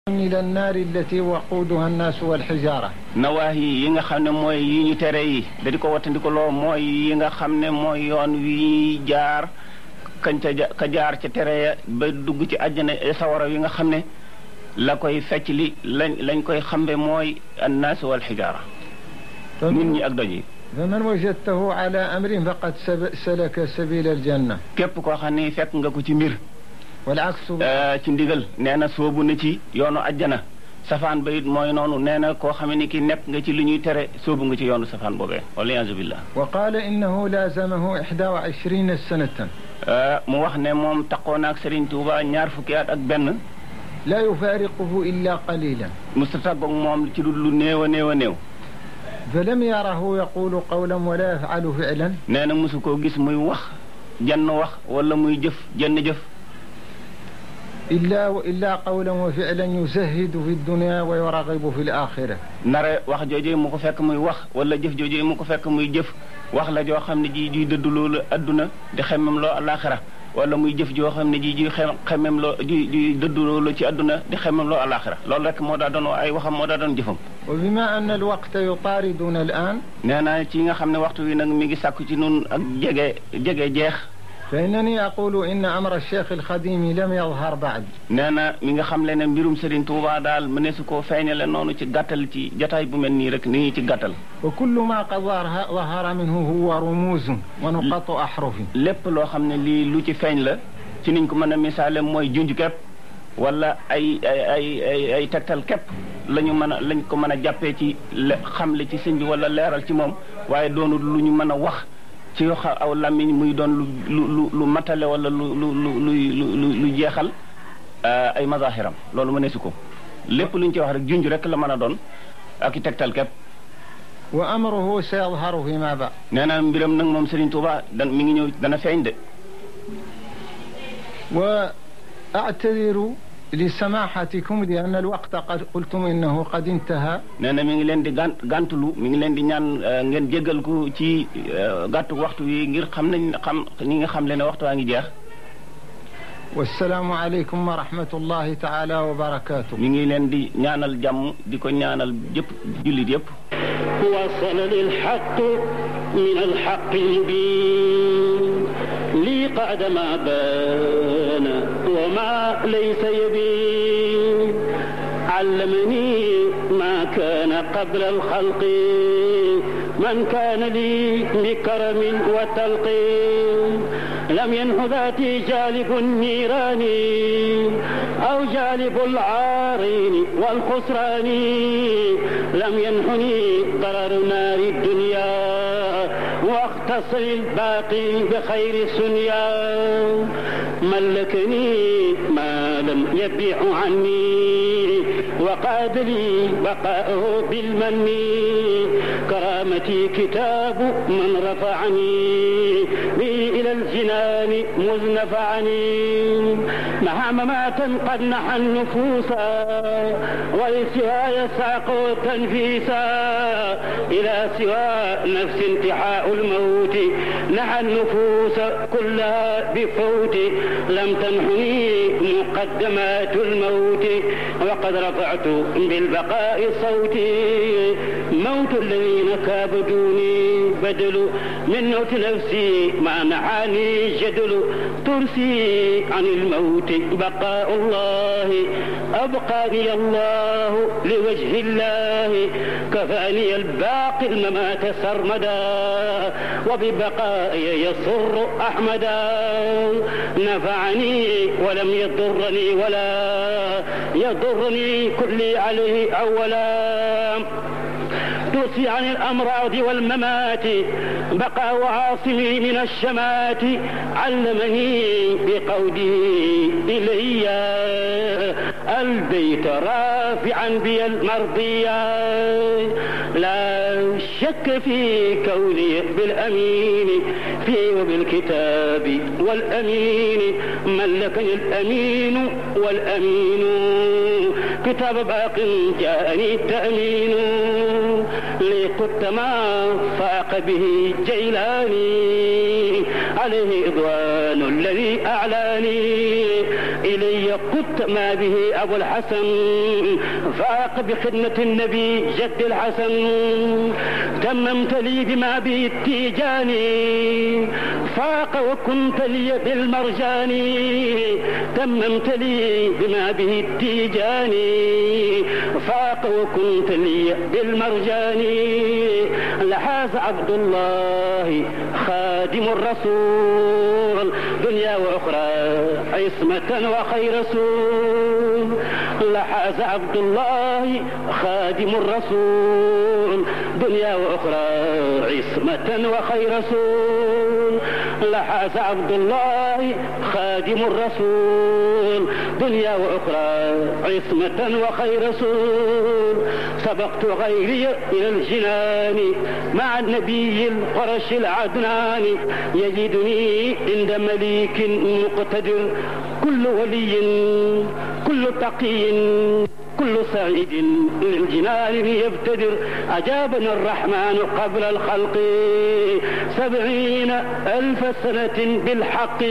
إلى النار التي وقودها الناس والحجارة nawaahi yi nga xam ne mooy yi ñu tere yi da di ko wattandikuloo mooy yi nga xam ne mooy yoon wi jaar kañ ca ja ka jaar ca tere ya ba dugg ci àjjana sawara yi nga xam ne la koy fecc li lañ lañ koy xambe mooy annaas wal xijaara nit ñi ak doj yi فمن وجدته على أمر فقد سب- سلك سبيل الجنة képp koo xam ne fekk nga ko ci mbir والعكس eh, ci ndigal nee na soobu na ci yoonu àjjana safaan ba it mooy noonu nee na koo xam ne ki nekk nga ci li ñuy tere soobu nga ci yoonu safaan boobee waliyasu billah وقال إنه لازمه 21 سنة Eh, mu wax ne moom taqoo naag Serigne Touba ñaar fukki at ak benn لا يفارقه إلا قليلا musta tàggoog moom ci lu lu néew a néew a néew فلم يره يقول قولا ولا يفعل فعلا nee na mosu koo gis muy wax jenn wax wala muy jëf jenn jëf إلا إلا قولا وفعلا يزهد في الدنيا ويرغب في الآخرة nare wax joojee mu ko fekk muy wax wala jëf joojee mu ko fekk muy jëf wax la joo xam ne ji juy dëdd loolu adduna di xemmem loo alaxira wala muy jëf joo xam ne ji juy xem xemmem loo juy juy dëdd loolu ci adduna di xemmem loo alaxira loolu rek moo daa doon ay waxam moo daa doon jëfam وبما أن الوقت يطاردنا الآن nee na ci nga xam ne waxtu wi nag mi ngi sàkku ci nun ak jege jege jeex فإنني أقول إن أمر الشيخ الخديم لم يظهر بعد nee na mi nga xam le ne mbirum Serigne Touba daal mëneesu koo feeñale noonu ci gàttal ci jataay bu mel nii rek nii ci gàttal وكل ما قد ظهر ظهر منه هو رموز ونقاط أحرف lépp loo xam ne lii lu ci feeñ la ci niñ ko mën a misaale mooy junj képp wala ay ay ay ay ay tegtal képp la ñu mën a lañ ko mën a jàppee ci le xamle ci sëñ bi wala leeral ci moom waaye doonul lu ñu mën a wax ci yoo xam aw làmmiñ muy doon lu lu lu lu matale wala lu lu lu lu lu lu jeexal euh, ay mazahiram loolu mëneesu ko lépp lu ñu ci wax rek junj rek la mën a doon ak i tegtal képp وأمره سيظهر فيما بعد nee na mbiram nag moom Serigne Touba dan mi ngi ñëw dana feeñ de وأعتذر لسماحتكم لأن الوقت قد قلتم إنه قد انتهى nee na mi ngi leen di gan gàntulu mi ngi leen di ñaan euh, ngeen jéggal ko ci euh, gàttu waxtu wi ngir xam nañ xam ñi nga xam le ne waxtu waa ngi jeex والسلام عليكم ورحمة الله تعالى وبركاته mi ngi leen di ñaanal jàmm di ko ñaanal jëpp jullit yëpp وصل للحق من الحق المبين لي قعد ما بان وما ليس يبين علمني ما كان قبل الخلق من كان لي بكرم وتلقين لم ينه ذاتي جالب النيران أو جالب العارين والخسران لم ينحني ضرر نار الدنيا واختص الباقي بخير سنيا ملكني ما لم يبيع عني وقاد لي بقاءه بالمن كرامتي كتاب من رفعني بي إلى الجنان مذ نفعني مع مماتا قد نحى النفوس ولسواي ساق تنفيسا إلى سوى نفس انتحاء الموت نحى النفوس كلها بفوت لم تنحني مقدمات الموت وقد رفعت بالبقاء صوتي موت الذين كابدوني بدل من موت نفسي ما نحاني جدل ترسي عن الموت بقاء الله أبقاني الله لوجه الله كفاني الباقي الممات سرمدا وببقائي يسر أحمدا نفعني ولم يضرني ولا يضرني كلي عليه أولا توصي عن الأمراض والممات بقى وعاصمي من الشمات علمني بقودي إلي البيت رافعا بي المرضية لا شك في كوني بالأمين في وبالكتاب والأمين ملكني الأمين والأمين كتاب باق جاءني التأمين لقدت ما فاق به جيلاني عليه إضوان الذي أعلاني إلي قدت ما به أبو الحسن فاق بخدمة النبي جد الحسن تممت لي بما به التيجاني فاق وكنت لي بالمرجان تممت لي بما به التيجاني فاق وكنت لي بالمرجان لحاز عبد الله خادم الرسول دنيا وأخرى عصمة وخير رسول لحاز عبد الله خادم الرسول دنيا وأخرى عصمة وخير رسول لحاز عبد الله خادم الرسول دنيا وأخرى عصمة وخير رسول سبقت غيري إلى الجنان مع النبي القرش العدنان يجدني عند مليك مقتدر كل ولي كل تقي كل سعيد للجنان يبتدر أجابنا الرحمن قبل الخلق سبعين ألف سنة بالحق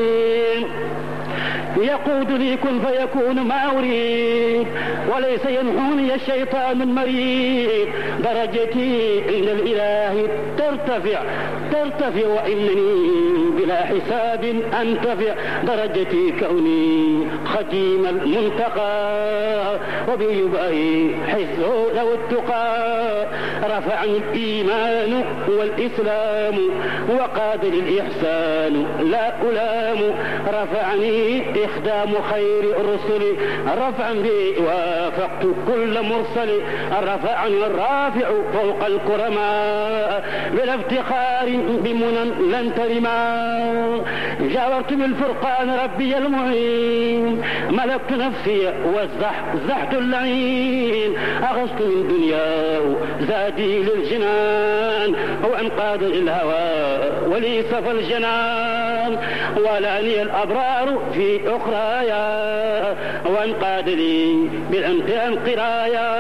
يقودني كن فيكون ما أريد وليس ينحوني الشيطان المريد درجتي عند الإله ترتفع ترتفع وإنني بلا حساب أنتفع درجتي كوني خديم المنتقى وبيبقي حزه لو التقى رفعني الإيمان والإسلام وقاد الإحسان لا ألام رفعني إخدام خير الرسل رفعا بي وافقت كل مرسل رفعني الرافع فوق الكرماء بلا افتخار بمنى لن ترما جاورت بالفرقان ربي المعين ملكت نفسي وزحت اللعين أغصت من دنياه زادي للجنان وانقاد الهوى ولي صفى الجنان ولاني الأبرار في أخرايا وانقاد لي بالامتحان قرايا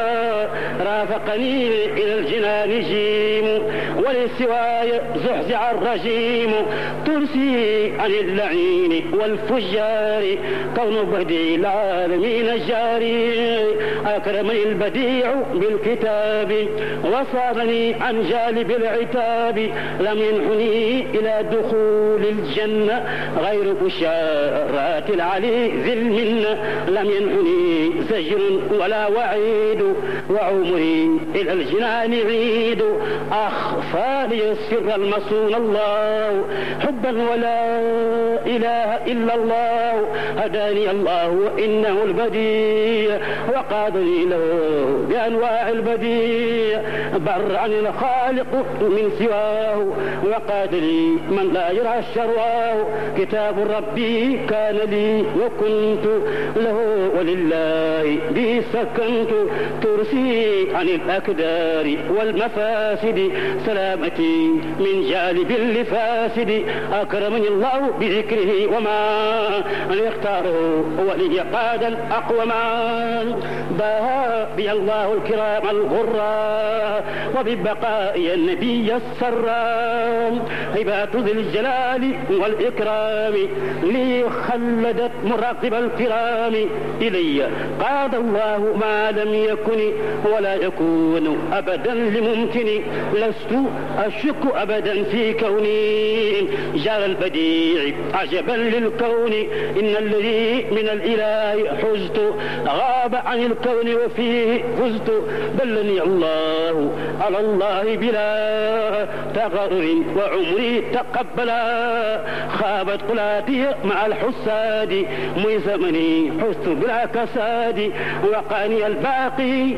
رافقني إلى الجنان جيم ولسواي زحزع الرجيم ترسي عن اللعين والفجار كون بديع العالمين الجاري أكرمني البديع بالكتاب وصابني عن جالب العتاب لم ينحني إلى دخول الجنة غير بشارات العلي ذي المنة لم ينحني زجر ولا وعيد وعمري إلى الجنان عيد أخفى لي السر المصون الله حبا ولا إله إلا الله هداني الله وإنه البديع وقادني له بأنواع البديع بر عن الخالق من سواه وقاد لي من لا يرعى الشرواه كتاب ربي كان لي وكنت له ولله به سكنت ترسي عن الأكدار والمفاسد سلامتي من جالب لفاسد أكرمني الله بذكره وما ليختاره ولي قادا أقوما باها بي الله الكرام الغرا وببقاء النبي السرا هبات ذي الجلال والإكرام لي خلدت مراقب الكرام إلي قاد الله ما لم يكن ولا يكون أبدا لممكن لست أشك أبدا في كوني جار البديع عجبا للكون إن الذي من الإله حزت غاب عن الكون وفيه فزت بلني الله على الله بلا تغرر وعمري تقبلا خابت قلاتي مع الحساد مي زمني حزت بلا كساد وقاني الباقي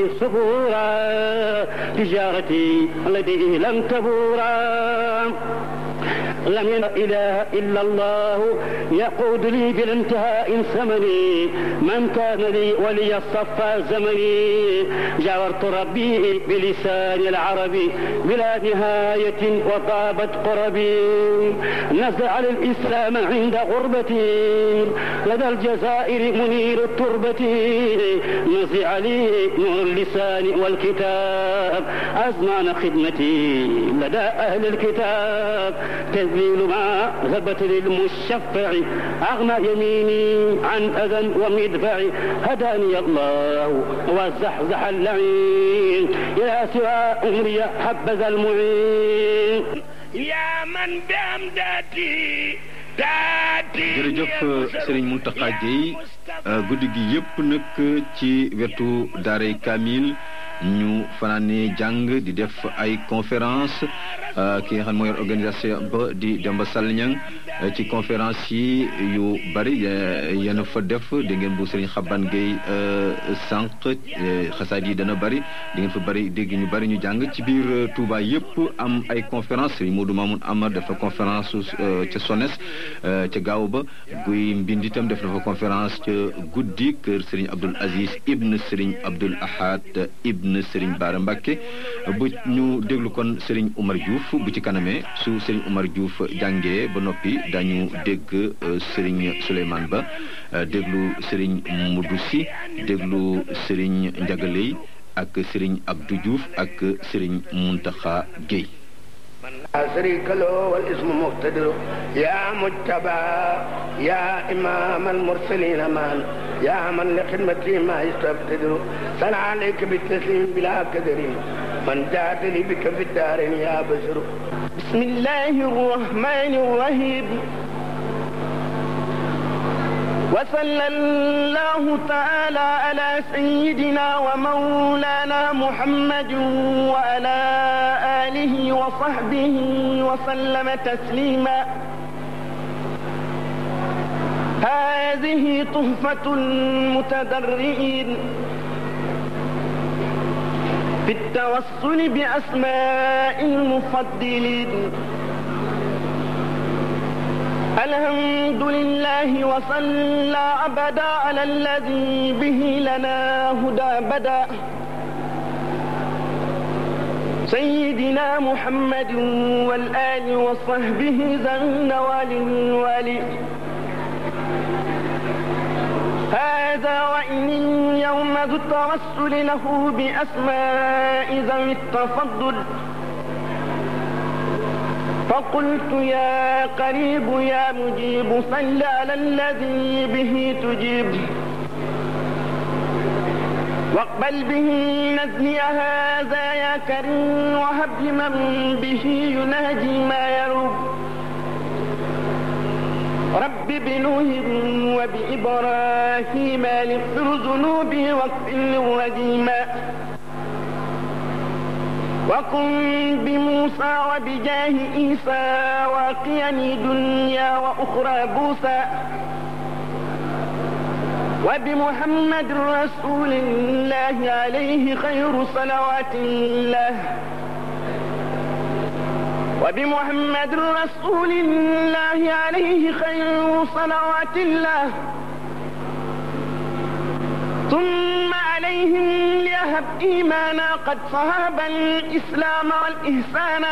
بصبورا تجارتي التي لم تبورا لم ين إله إلا الله يقود لي بالانتهاء ثمني من كان لي ولي الصفا زمني جاورت ربي بلسان العربي بلا نهاية وطابت قربي نزع الإسلام عند غربتي لدى الجزائر منير التربة نزع لي نور اللسان والكتاب أزمان خدمتي لدى أهل الكتاب تذليل ما ثبت للمشفع أغنى يميني عن أذى ومدفع هداني الله وزحزح اللعين إلى سوى أمري حبذا المعين يا من بأمدادي jërëjëf Serigne Mountakha Gueye guddi gi yëpp nag ci wetu daaray Kamil ñu fanaane jàng di def ay conférence ki nga xam mooy organisation ba di Demba Sall Niang ci conférence yi yu bari yéen fa def di ngeen bu Serigne Xaban Gueye sànq xasaat yi dana bari di ngeen fa bari dégg ñu bari ñu jàng ci biir Touba yëpp am ay conférence Serigne Modou Mamoun Amar def na conférence ca Sones ca gaaw ba guy mbind itam def na fa conférence ca guddi kër Serigne Abdoul Aziz ibn Serigne Abdoul Ahad ibn Serigne Bara Mbacké bu ñu déglu kon Serigne Oumar Diouf bu ci kanamee su Serigne Oumar Diouf jàngee ba noppi dañu dégg Serigne Souleymane Ba déglu Serigne Moudou Sy déglu Serigne Ndiagaley ak Serigne Abdou Diouf ak Serigne Mountakha Gueye لا شريك له والاسم مقتدر يا مجتبى يا إمام المرسلين من يا من لخدمتي ما يستبتدر صلى عليك بالتسليم بلا كدر من جاد لي بك في الدارين يا بشر بسم الله الرحمن الرحيم وصلى الله تعالى على سيدنا ومولانا محمد وعلى آله وصحبه وسلم تسليما هذه تحفة المتدرئين في التوصل بأسماء المفضلين الحمد لله وصلى أبدا على الذي به لنا هدى بدا سيدنا محمد والآل وصحبه ذا النوال الوالي هذا وإن اليوم ذو التوسل له بأسماء ذوي التفضل فقلت يا قريب يا مجيب صل على الذي به تجيب واقبل به نزلي هذا يا كريم وهب لمن به يناجي ما يروب رب بنوح وبإبراهيم لغفر ذنوبي واغفر للرجيما وكن بموسى وبجاه عيسى واقيني دنيا واخرى بوسى وبمحمد رسول الله عليه خير صلوات الله وبمحمد رسول الله عليه خير صلوات الله ثم عليهم ليهب إيمانا قد صهب الإسلام والإحسان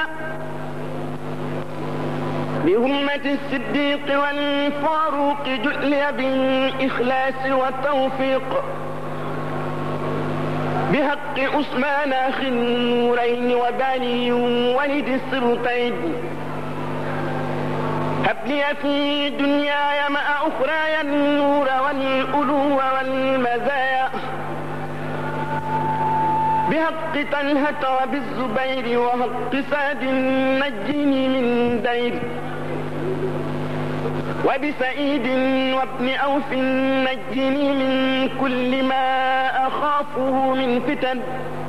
بهمة الصديق والفاروق جؤلي بالإخلاص والتوفيق بحق عثمان أخي النورين وبني ولد السلطين هب لي في دنياي مع أخراي النور والألو والمزايا بحق طلحة وبالزبير وحق سعد نجني من دير وبسعيد وابن أوف نجني من كل ما أخافه من فتن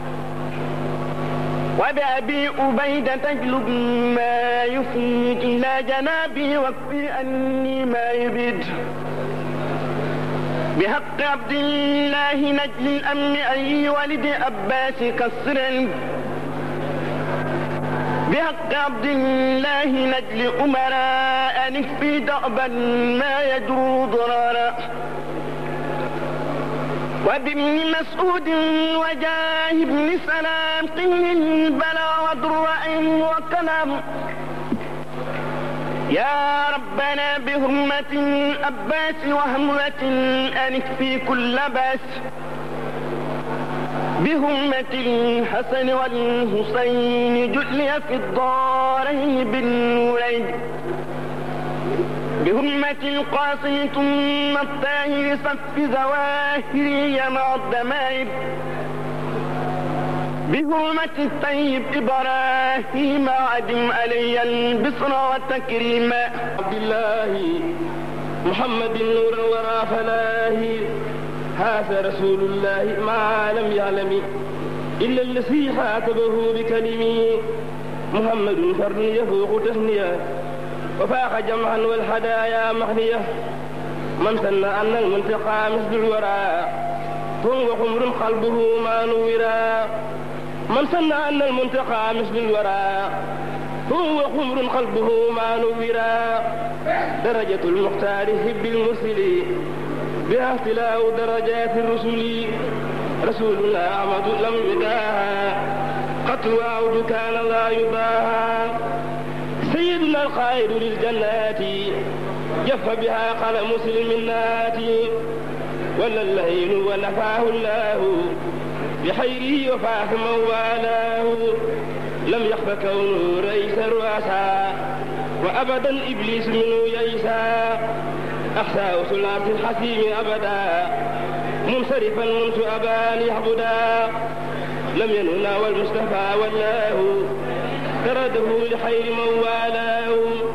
وبأبي أبيدة تجلب ما يفيد إلى جنابي واكفي أني ما يبيد بحق عبد الله نجل الأمن أي ولد أباس كسر بحق عبد الله نجل أمراء نكفي دأبا ما يجرو ضرارا وبابن مسعود وجاه بن سلام قل البلا ودرع وكلام يا ربنا بهمة الأباس وهمة أنك في كل باس بهمة الحسن والحسين جلي في الدارين بالنورين بهمة القاسم ثم الطاهر صف زواهري مع الدمائر بهمة الطيب إبراهيم عدم علي البصر والتكريم عبد الله محمد نور الورى فلاه هذا رسول الله ما لم يعلم إلا الذي خاطبه بكلمه محمد فرد يفوق تهنية وفاق جمعا والهدايا مهنية من سن أن المنتقى مثل الورى هو خمر قلبه ما نورا من سن أن المنتقى مثل الورى هو خمر قلبه ما نورا درجة المختار هب المرسل بها اختلاف درجات الرسل رسولنا أحمد لم يداها قد وعود كان لا يباها سيدنا القائد للجنات جف بها قلم مسلمات ولا الليل ونفاه الله بخيره وفاه من والاه لم يخف كونه رئيس الرؤساء وابدا ابليس منه يئسا اخساه ثلاث الحسيم ابدا منصرفا منذ ابان يعبدا لم ينهنا والمصطفى والله ترده لخير من والاه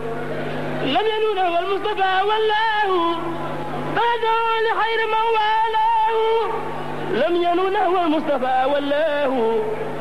لم ينهنا والمصطفى والله ترده لخير من والاه لم ينهنا والمصطفى والله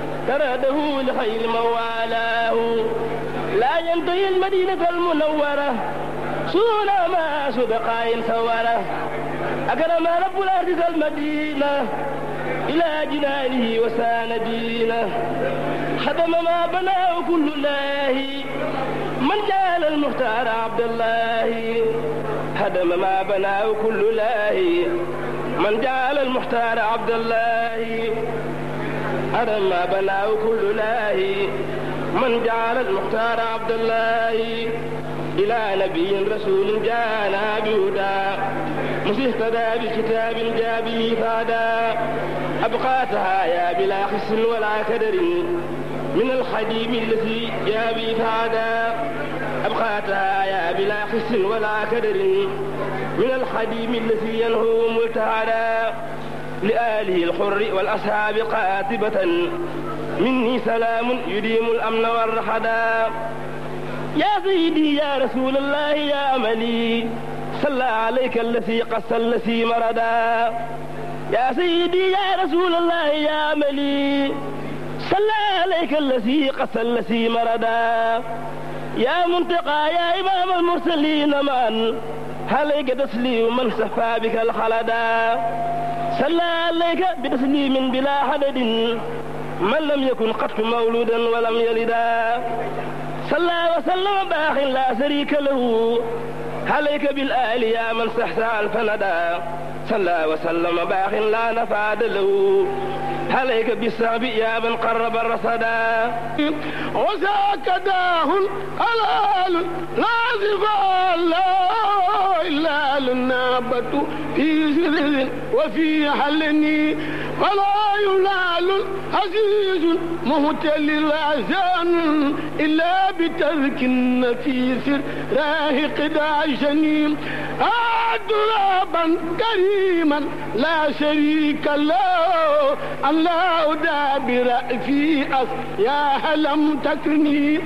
ترده لخير من والاه لا ينتهي المدينة المنورة سونا ما سبقا سورة أكرم رب الأرض المدينة إلى جنانه وسان دينه خدم ما بناه كل الله من جعل المختار عبد الله هدم ما بناه كل الله من جعل المختار عبد الله هدم ما بناه كل الله من جعل المختار عبد الله إلى نبي رسول جانا بهدى مسيهتدى بكتاب جابه فادا أبقاتها يا بلا خس ولا كدر من الخديم الذي جابي فادا أبقاتها يا بلا خس ولا كدر من الخديم الذي ينهو ملتعدا لآله الحر والأصحاب قاتبة مني سلام يديم الأمن والرحدا يا سيدي يا رسول الله يا أملي صلى عليك الذي قص الذي مردا يا سيدي يا رسول الله يا أملي صلى عليك الذي قص الذي مردا يا منتقى يا إمام المرسلين من عليك تسليم من سفى بك الخلدا صلى عليك بتسليم بلا حدد من لم يكن قط مولودا ولم يلدا صلى وسلم باخ لا شريك له عليك بالآل يا من سحسى الفندا صلى وسلم باخ لا نفاد له عليك بالصعب يا من قرب الرصدا وذاك داه الحلال لا زفا لا إلا للنابة في سر وفي حلني فلا ينال عزيز مهتل الأحزان إلا بترك النفيس راهق داشني أدرابا كريما لا شريك له أن لا أدابر في أص يا هلم تكرني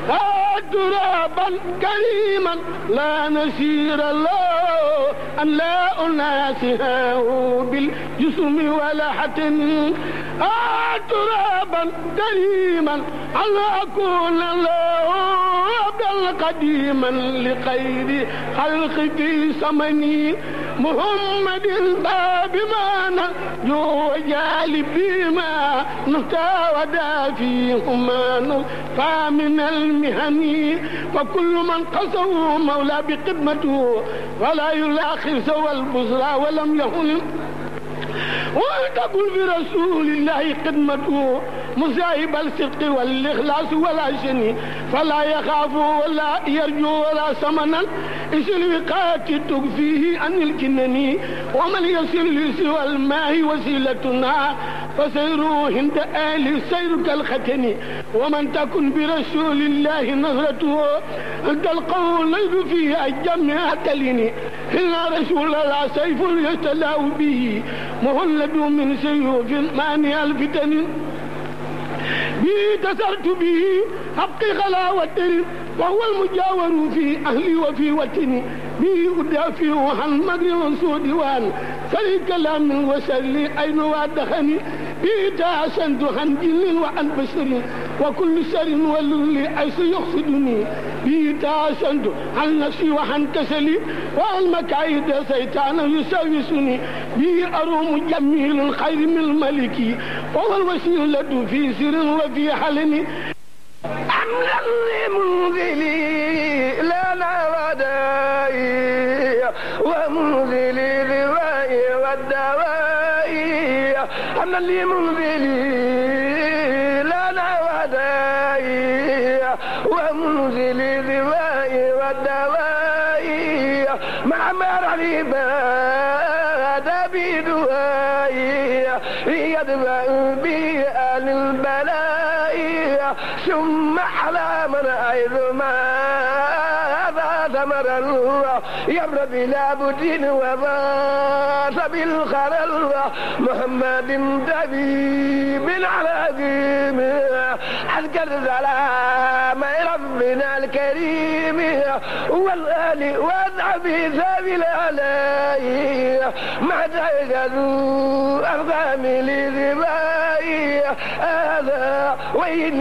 أدرابا كريما لا نسير له أن لا أناسها بالجسم ولا حتن ترابا كريما أن أكون له عبدا قديما لخير خلق في سمني محمد باب ما نرجو جالب ما نتاودا فيهما فمن المهن وكل من قصوا مولى بقدمته ولا يلاخر سوى البصرى ولم يهن وتقول برسول الله خدمته مصايب الصدق والإخلاص ولا شني فلا يخاف ولا يرجو ولا سمنا إيش الوقات تكفيه عن الكنني ومن يصل سوى الماء وسيلتنا فسيروا هند آل سير كالختن ومن تكن برسول الله نظرته تلقوا الليل فيه الجمع تلني إن رسول الله سيف يستلاو به مهلب من سيوف مانع الفتن به تسرت به حق غلاوة وهو المجاور في أهلي وفي وطني به أدافع عن مجر وسود وان سلي كلام وسلي أين وادخني به تحسنت عن جن وعن بشر وكل سر وللي أيس يقصدني به تحسنت عن نفسي وعن كسلي وعن مكايد سيطان يساوسني به أروم جميل الخير من الملك وهو الوسيلة في سر وفي حلني أملا لمنزلي لنا ودائي ومنزلي روائي والدوائي أملا لمنزلي لنا ودائي ومنزلي روائي والدوائي مع مرعي باد بدوائي يدفع بي آل البلاء ثم على من أيض ما ثمر الله يمر بلا بدين وباس بالخلل محمد دبيب العظيم أذكر سلام ربنا الكريم والآل والنبي ذوي الآلاء ما تجدوا أرقام لذبائي هذا وين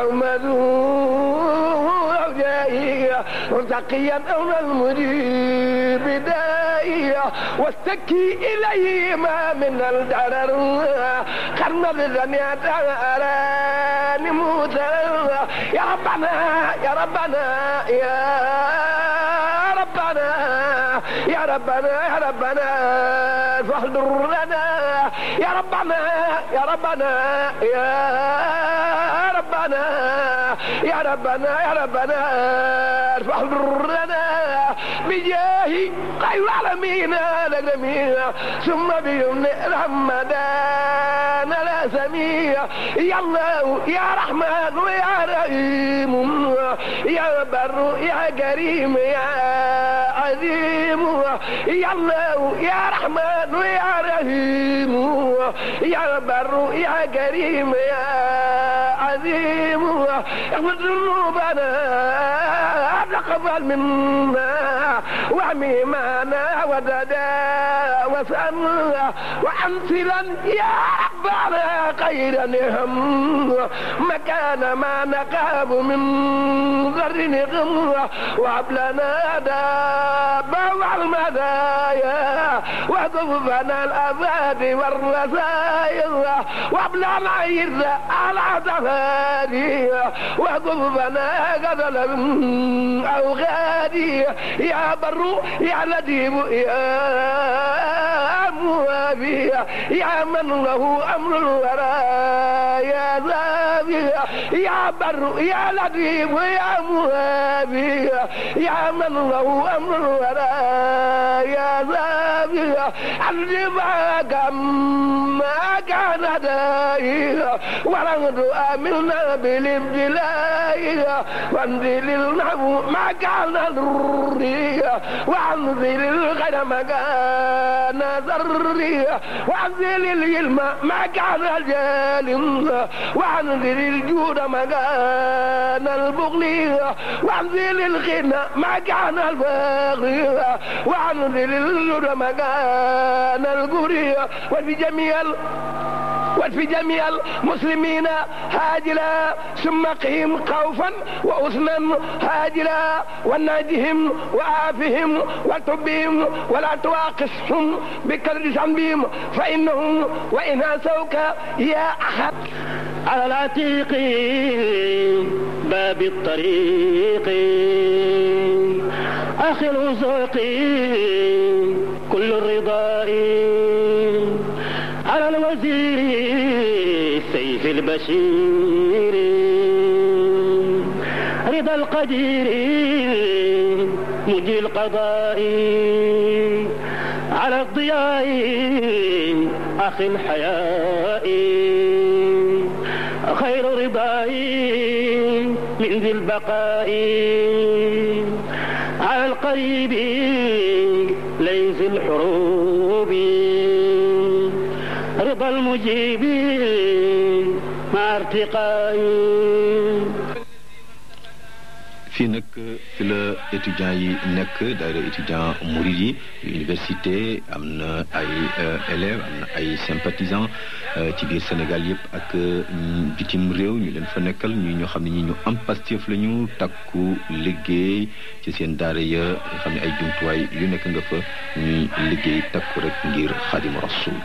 يعمدون مرتقيا أولى المجيب دائية واستكي إليه ما من الدرر قرن الزنيات أراني موسى يا ربنا يا ربنا يا ربنا يا ربنا يا ربنا فاحضر لنا يا ربنا يا ربنا يا ربنا يا ربنا يا ربنا فاحضر لنا بجاه خير العالمين الأكرمين ثم بيمن رمضان لا سميع يا الله يا رحمن ويا رحيم يا بر يا كريم يا عظيم يا الله يا رحمن ويا رحيم يا بر يا كريم يا عظيم اغفر ذنوبنا تقبل منا وعميمانا وددا وسألنا وأمثلا يا ربنا خيرا هم مكان ما نقاب من ذر نغم وهب لنا دابا والمدايا وكفنا الأباد والرزايا وهب لنا عيد على تفادي وكفنا قتل أو غادي يا بر يا لطيف يا موابي يا من له أمر الورى يا ذابي يا بر يا لطيف يا موابي يا من له أمر الورى يا ذابي الجباك ما كان داعي ولن آمنا بالابتلاء وانزل النحو ما كان ضري وانزل الغنم كان ضري وانزل العلم ما كان جال وانزل الجود ما كان البغل وانزل الغنى ما كان البغي وانزل الجود ما كان القري وفي جميع وفي جميع المسلمين هاجلا ثم قهم خوفا وأثنا هاجلا وناجهم وعافهم وتبهم ولا تواقصهم بكر ذنبهم فإنهم وإن هاسوك يا أحد على العتيق باب الطريق أخي الوثوق كل الرضاء على الوزير سيف البشير رضا القدير مجري القضاء على الضياء أخي الحياء خير رضائي من ذي البقاء على القريب ليس الحروب رضا المجيب مع ارتقائي fii nag fi la étudiants yi nekk daayira étudiant murid yi université am na ay élèves am na ay sympathisants ci biir Sénégal yëpp ak bitim réew ñu leen fa nekkal ñu ñoo xam ne ñi ñu am Pastef la ñu takku liggéey ci seen daara ya nga xam ne ay jumtuwaay yu nekk nga fa ñuy liggéey takku rek ngir Xaadimu Rasuul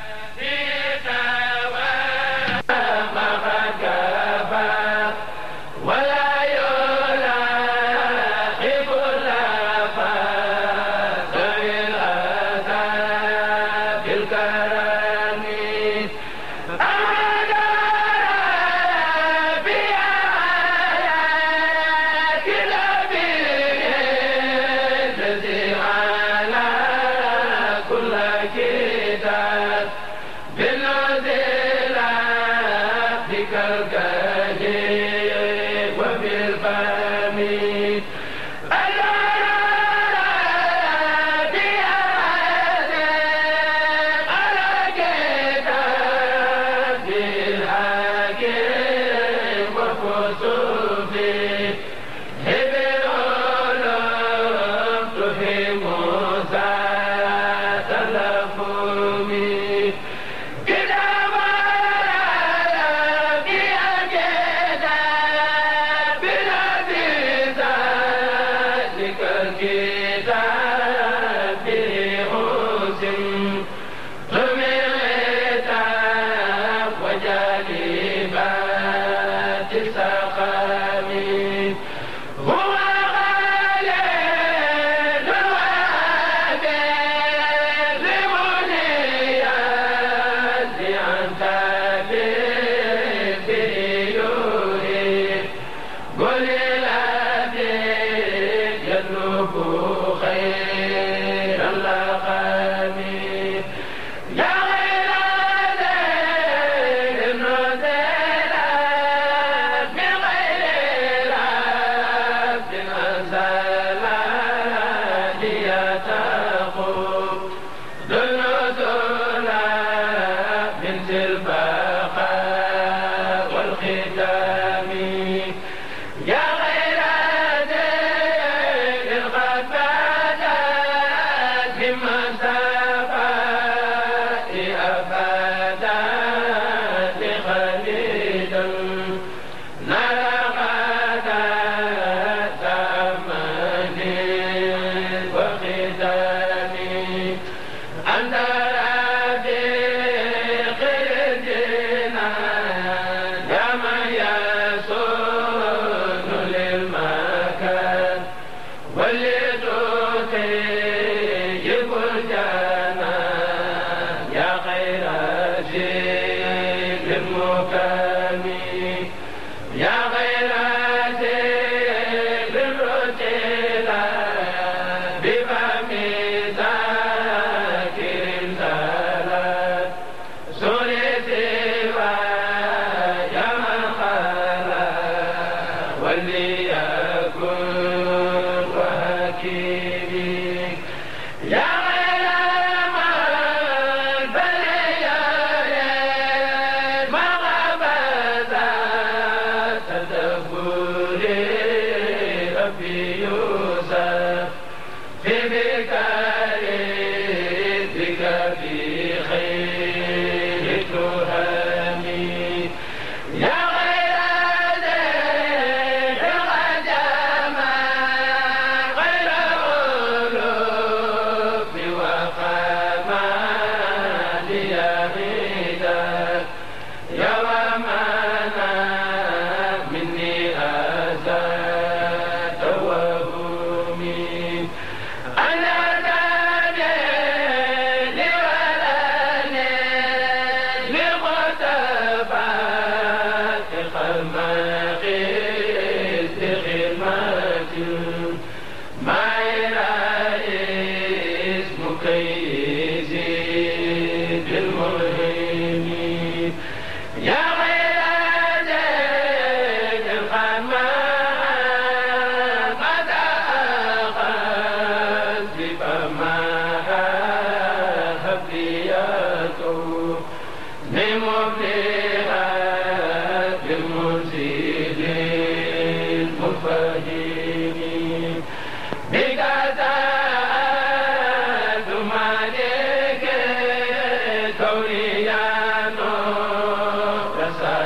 يا غير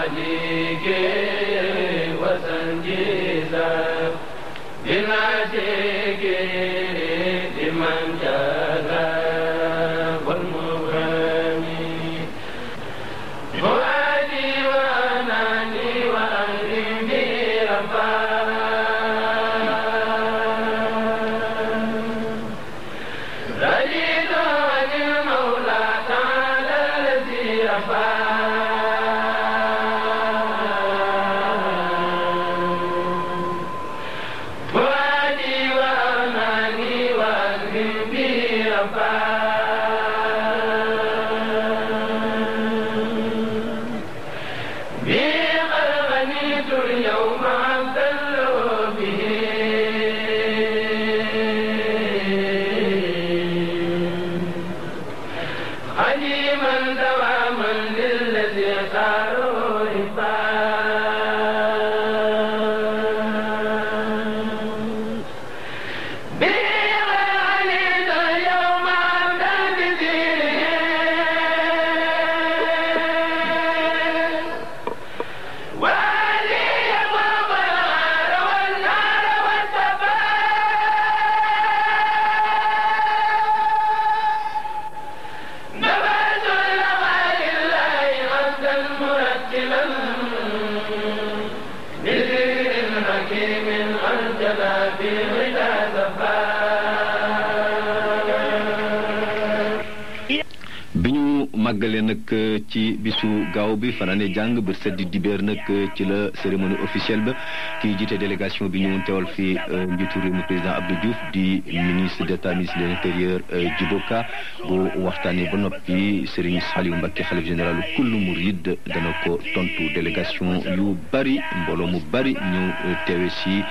màggale nag ci bisu gaaw bi fanaane jàng bët seddi dibéer nag ci la cérémonie officielle ba kii jiite délégation bi ñëwoon teewal fi njiitu réew mi président Abdou Diouf di ministre d'état ministre de l'intérieur Djibo Ka bu waxtaanee ba noppi Serigne Saliou Mbacké xalif général kullu murid dana ko tontu délégation yu bari mbooloo mu bari ñëw teewe si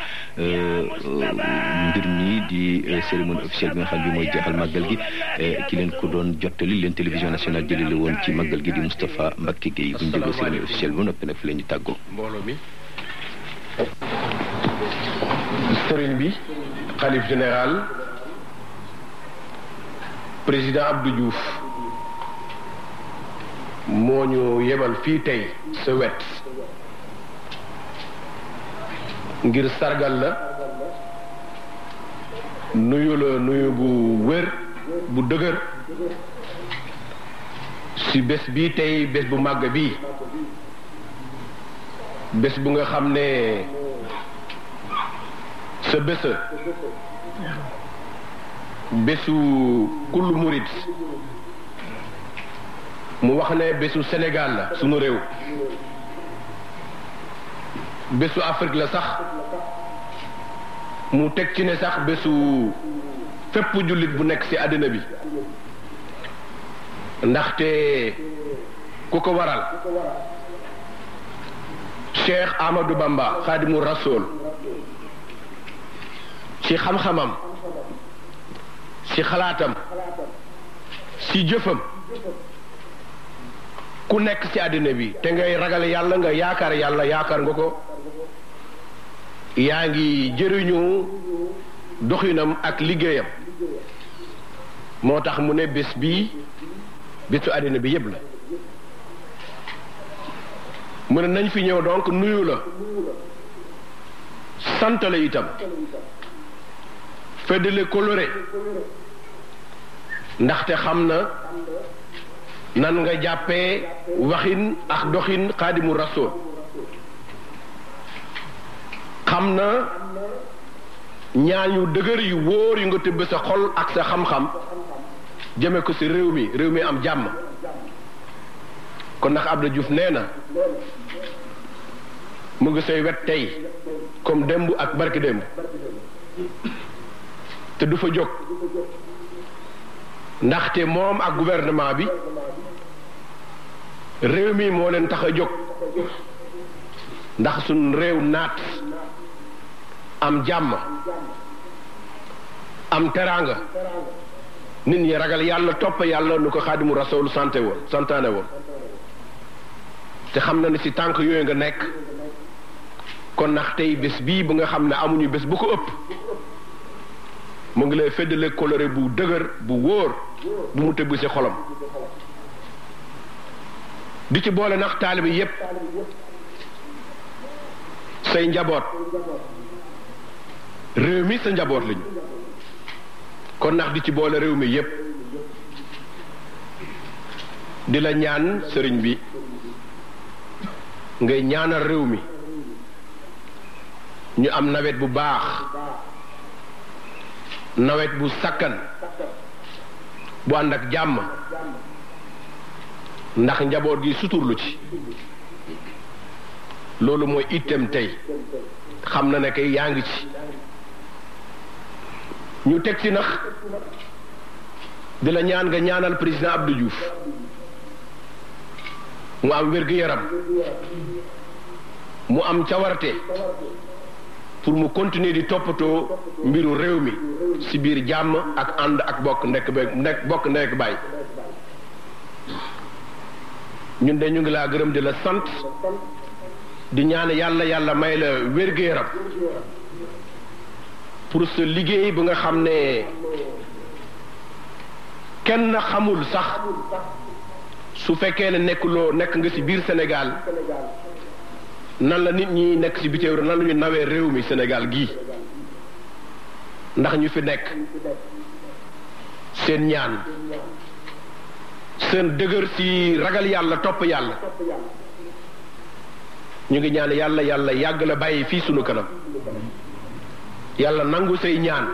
mbir mi di cérémonie officielle bi nga xam bi mooy jeexal màggal gi ki leen ko doon jottali leen télévision nationale jëlee la woon ci màggal gi di Moustapha Mbacké Gueye bu ñu déggoo cérémonie officielle ba noppi nag fi la ñu tàggoo. mbooloo mi sëriñ bi xalif général président Abdou Diouf moo ñu yebal fii tey sa wet ngir sargal la nuyu la nuyu bu wér bu dëgër ci bés bii tey bés bu màgg bii bés bu nga xam ne sa bésa bésu kullu murit mu wax ne bésu Sénégal la sunu réew bésu Afrique la sax mu teg ci ne sax bésu fépp jullit bu nekk ci àddina bi ndaxte ku ko waral Cheikh Amadou Bamba Khadimu Rasoul ci xam-xamam ci xalaatam ci jëfam ku nekk ci àddina bi te ngay ragal yàlla nga yaakaar yàlla yaakaar nga ko yaa ngi jëriñu doxinam ak liggéeyam moo tax mu ne bés bii bésu àddina bi yépp la mu ne nañ fi ñëw donc nuyu la sant la itam feddale coloré ndaxte xam na nan nga jàppee waxin ak doxin xaadimu rasool xam na ñaan yu dëgër yu wóor yu nga tëbb sa xol ak sa xam-xam jëme ko ci réew mi réew mi am jàmm kon ndax Abdou Diouf nee na mu ngi say wet tey comme démb ak barki démb te du fa jóg ndaxte moom ak gouvernement bi réew mi moo leen tax a jóg ndax suñ réew naat am jàmm am teraanga nit ñi ragal yàlla topp yàlla nu ko xaadimu rasool santé woon santaane woon te xam na ne ci tànk yooyu nga nekk kon ndax tey bés bii bu nga xam ne amuñu bés bu ko ëpp mu ngi lay feddale coloré bu dëgër bu wóor bu mu tëbb ci xolam di ci boole nax taalibe yépp say njaboot réew mi sa njaboot lañu kon nax di ci boole réew mi yépp di la ñaan sëriñ bi ngay ñaanal réew mi ñu am nawet bu baax nawet bu sakkan bu ànd ak jàmm ndax njaboot gi suturlu ci loolu mooy itam tey xam na ne kay yaa ngi ci ñu teg ci nax di la ñaan nga ñaanal président Abdou Diouf mu am wér-gu-yaram mu am cawarte pour mu continuer di toppatoo mbiru réew mi ci biir jàmm ak ànd ak bokk nekk ba nekk bokk nekk baay ñun de ñu ngi laa gërëm di la sant di ñaan yàlla yàlla may la wér-gu-yaram pour sa liggéey bu nga xam ne kenn xamul sax su fekkee ne nekkuloo nekk nga ci biir Sénégal nan la nit ñi nekk ci bitim réew nan la ñu nawee réew mi Sénégal gii ndax ñu fi nekk seen ñaan seen dëgër ci ragal yàlla topp yàlla ñu ngi ñaan yàlla yàlla yàgg la bàyyi fii sunu kanam yàlla nangu say ñaan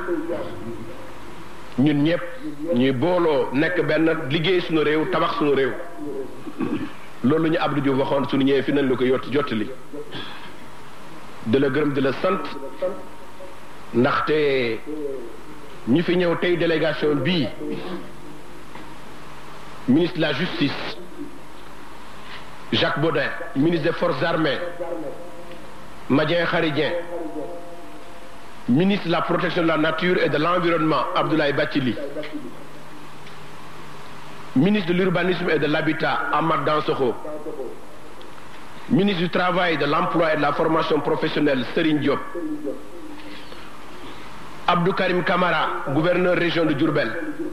ñun ñëpp ñuy booloo nekk benn liggéey sunu réew tabax sunu réew loolu ñu Abdou Diouf waxoon sunu ñëwee fi nañ la ko yott jottali di la gërëm di la sant ndaxte ñu fi ñëw tey délégation bii ministre de la justice Jacques Baudin ministre des forces armées Madien Kharidien ministre de la protection de la nature et de l'environnement Abdoulaye Bathily ministre de l'urbanisme et de l'habitat Ahmad Dansokho ministre du travail de l'emploi et de la formation professionnelle Serigne Diop Abdou Karim Kamara gouverneur région de Diourbel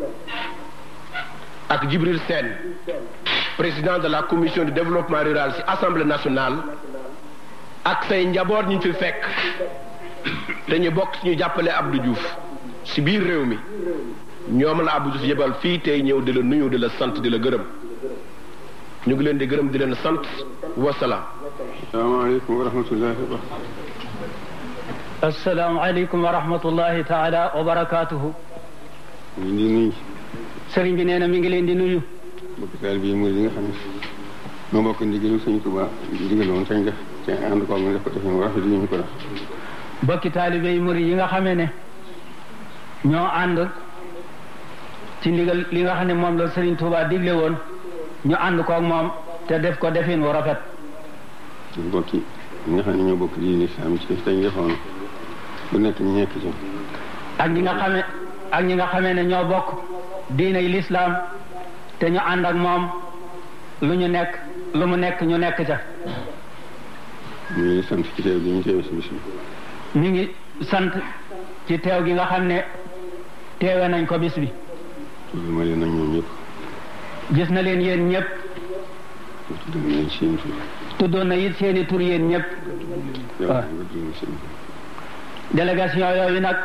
ak Djibril Sène président de la commission du développement rural ci assemblée nationale ak say njaboot ñu fi fekk te ñu bokk ci ñu jàppale Abdou Diouf ci biir réew mi ñoom la Abdou Diouf yebal fii tey ñëw di la nuyu di la sant di la gërëm ñu ngi leen di gërëm di leen sant wasalaam. asalaamaaleykum wa rahmatullahi wa asalaamaaleykum wa rahmatullahi taala wa barakaatuhu. ñu ngi nuyu. sëriñ bi nee na mi ngi leen di nuyu. mbokk taal bi murid yi nga xam ne moo bokk ndigalu Sëñ Tuubaa ndigaloon sañ def te ànd ko mu def ko defee mu rafet yi ñu ko def. bokki taalibe yi murid yi nga xamee ne ñoo ànd ci ndigal li nga xam ne moom la Sëriñ Tuubaa digle woon ñu ànd ko ak moom te def ko defin wu rafet. mbokki ñi nga xam ne ñoo bokk diine lislaam ci dañ defoon bu nekk ñu nekk ci. ak ñi nga xamee ak ñi nga xamee ne ñoo bokk diiney lislaam te ñu ànd ak moom lu ñu nekk lu mu nekk ñu nekk ca. ñu ngi sant ci teew gi ñu teew si bis bi. ñu ngi sant ci teew gi nga xam ne teewe nañ ko bis bi. tudd ma leen ak ñoom ñëpp. gis na leen yéen ñëpp. tudd na leen seen tur. tuddoon na it seeni tur yéen ñëpp. waaw délégation yooyu nag.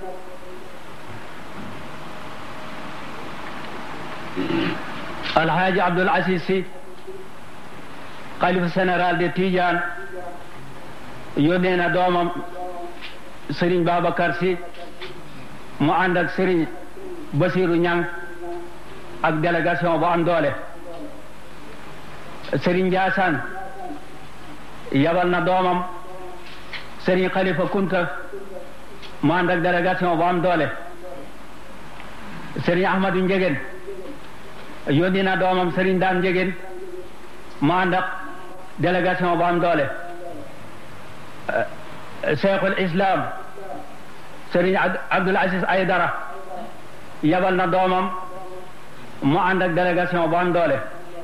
alxaaji Abdul Aziz Si xalifa général de Tidiane yónnee na doomam Serigne Babacar Si mu ànd ak Serigne Basiru Ñang ak délégation bu am doole Serigne Ndiassane yabal na doomam Serigne Khalifa Kunta mu ànd ak délégation bu am doole Serigne Ahmadou Njegen yónni na doomam Serigne Daan Njegen mu ànd ak délégation bu am doole Cheikhul Islam Serigne Abdoul Aziz Aydara yabal na doomam mu ànd ak délégation bu am doole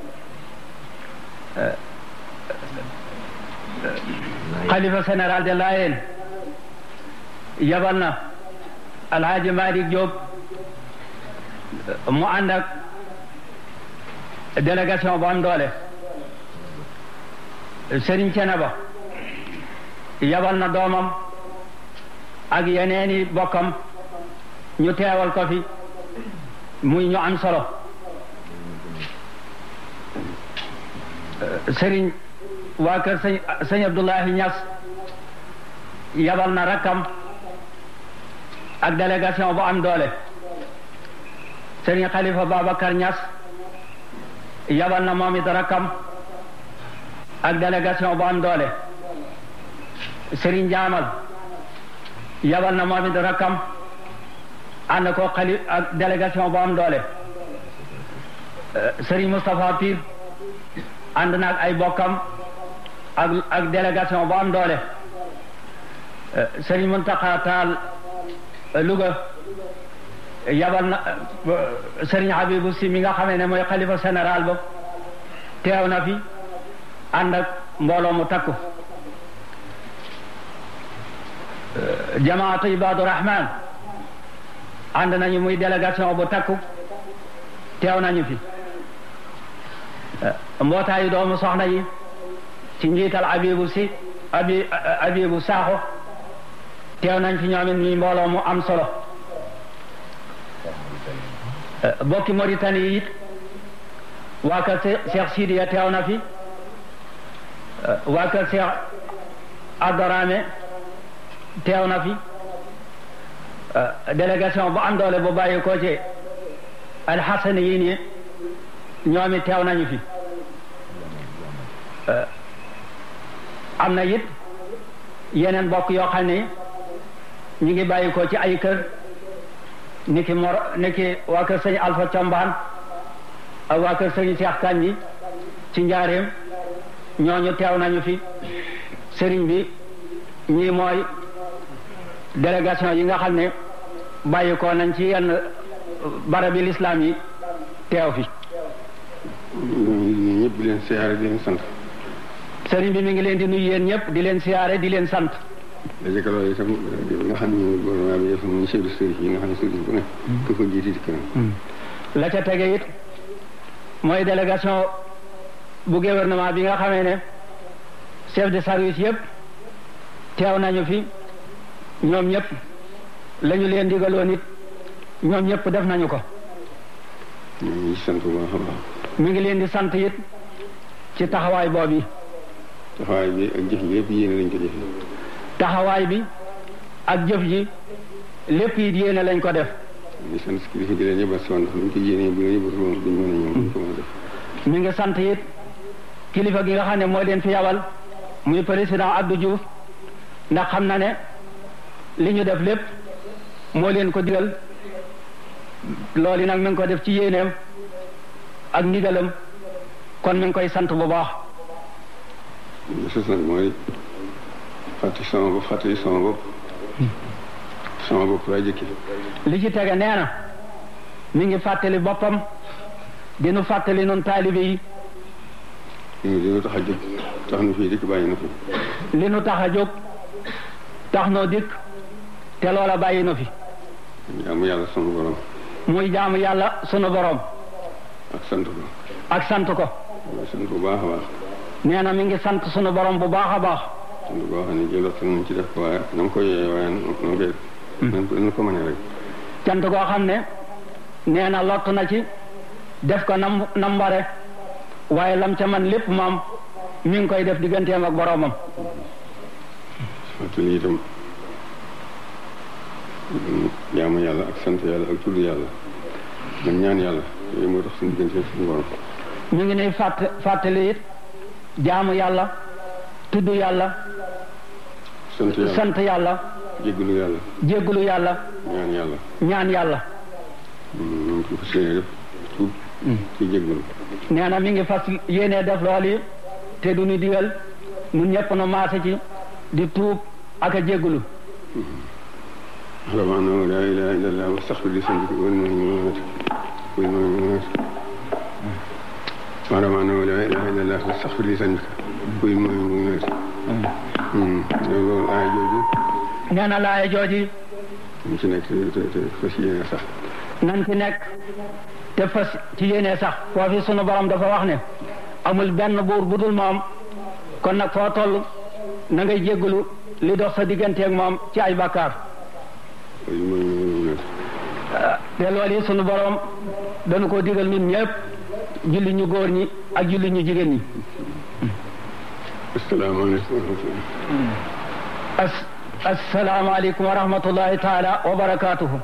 xalifa général de Layène yabal na Alhaji Malick Diop mu ànd ak délégation bu am doole sëriñ Ceneba yabal na doomam ak yeneeni bokkam ñu teewal ko fi muy ñu am solo sëriñ waa kër sëñ sëñ Abdoulahi Niass yabal na rakkam ak délégation bu am doole sëriñ Khalifa Babacar Niass yabal na moom it rakkam ak délégation bu am doole sëriñ Jaamal yabal na moom it rakkam ànd ko xali ak délégation bu am doole sëriñ Moustapha Pire ànd na ak ay bokkam ak ak délégation bu am doole sëriñ Mountakha Tall Louga yabal na sëriñ Habibou Si mi nga xamee ne mooy xalifa général ba teew na fi ànd ak mbooloo mu takku jamaatu Ibadu Rahman ànd nañu muy délégation bu takku teew nañu fi mbootaayu doomu soxna yi ci njiital Abibu Si abi Abibu Saaxo teew nañ fi ñoom it ñuy mbooloo mu am solo bokki Mauritanie yi it waa kër Cheikh Sidiya teew na fi waa kër Cheikh Abdourahmane teew na fi délégation bu am doole bu bàyyi ko ci alxasani yi nii ñoom it teew nañu fi am na it yeneen bokk yoo xam ne ñu ngi bàyyi ko ci ay kër niki mor niki waa kër sëñ Alpha Combaan ak waa kër sëñ Cheikh Kanji ci njaareem ñooñu teew nañu fi sëriñ bi ñii mooy délégation yi nga xam ne bàyyi ko nañ ci yenn barabi lislaam yi teew fi ñun ñëpp di leen siyaare di leen sant. sëriñ bi mi ngi leen di nuyu yéen ñëpp di leen siyaare di leen sant. daje ko loolu itam nga xam ne gouvernement bi dafa muy chef de service yi nga xam ne service bu ne. ku ko jiiti dikk na. la ca tege it mooy délégation bu gouvernement bi nga xamee ne chef de service yëpp teew nañu fi ñoom ñëpp la ñu leen digaloon it ñoom ñëpp def nañu ko. ñu ngi sant bu baax a baax. mi ngi leen di sant it ci taxawaay boobu yi. taxawaay bi ak jëf ji yëpp yéene lañ ko jëfee. taxawaay bi ak jëf ji lépp it yéene lañ ko def. ñu sant kilifa gi leen yëbal si woon ndax buñ ko yéenee bu ñu yëbal woon duñ mën a ñëw duñ ko mën a def. mi ngi sant it kilifa gi nga xam ne moo leen fi yabal muy président Abdou Diouf ndax xam na ne li ñu def lépp moo leen ko digal loolu nag mi ngi ko def ci yéeneem ak ndigalam kon mi ngi koy sant bu baax. li sos nag mooy fàttali sama bopp fàttali sama bopp sama bopp laa jëkki li ci tege nee na mi ngi fàttali boppam dinu fàttali nun taalibe yi li nu tax a jóg tax nu fii dikk bàyyi na fi li nu tax a jóg tax noo dikk te loola bàyyi na fi jaamu yàlla sunu borom muy jaamu yàlla sunu borom ak sant ko ak sant ko mooy sant bu baax a baax nee na mi ngi sant sunu borom bu baax a baax sant boo xam ne jëlot nañ ci def ko waaye na mu ko yee waaye na mu koy na ko mënee rek cant goo xam ne nee na lott na ci def ko nam nam bare waaye lam ca man lépp moom mi ngi koy def digganteem ak boromam fàttali itam jaamu yàlla ak sant yàlla ak tudd yàlla man ñaan yàlla yooyu moo tax suñu diggante suñu borom mi ngi nuy fàtt fàttali it jaamu yàlla tudd yàlla sant yàlla sant yàlla jéggalu yàlla jéggulu yàlla ñaan yàlla ñaan yàlla ñu ngi ko fas yéene def tuub ci jéggalu nee na mi ngi fas yéene def loolu yi te du ñu digal ñun ñëpp nu maase ci di tuub ak a jéggulu أعلم أنه لا إله إلا الله واستغفر لذنبك والمؤمنات والمؤمنات أعلم أنه لا إله إلا الله واستغفر لذنبك والمؤمنات loolu aaya jooju nee na laaya jooji ñu ci nekk te te fas yéene sax nan ci nekk te fas ci yéene sax foofi sunu borom dafa wax ne amul benn buur bu dul moom kon nag foo toll na ngay jéggalu li dox sa digganteeg moom ci ay bakkaar te loolu yi sunu borom dañu ko digal ñun ñëpp julli ñu góor ñi ak julli ñu jigéen ñi asalaamaaleykum as asalaamaaleykum wa rahmatullahi taala wa barakaatuhu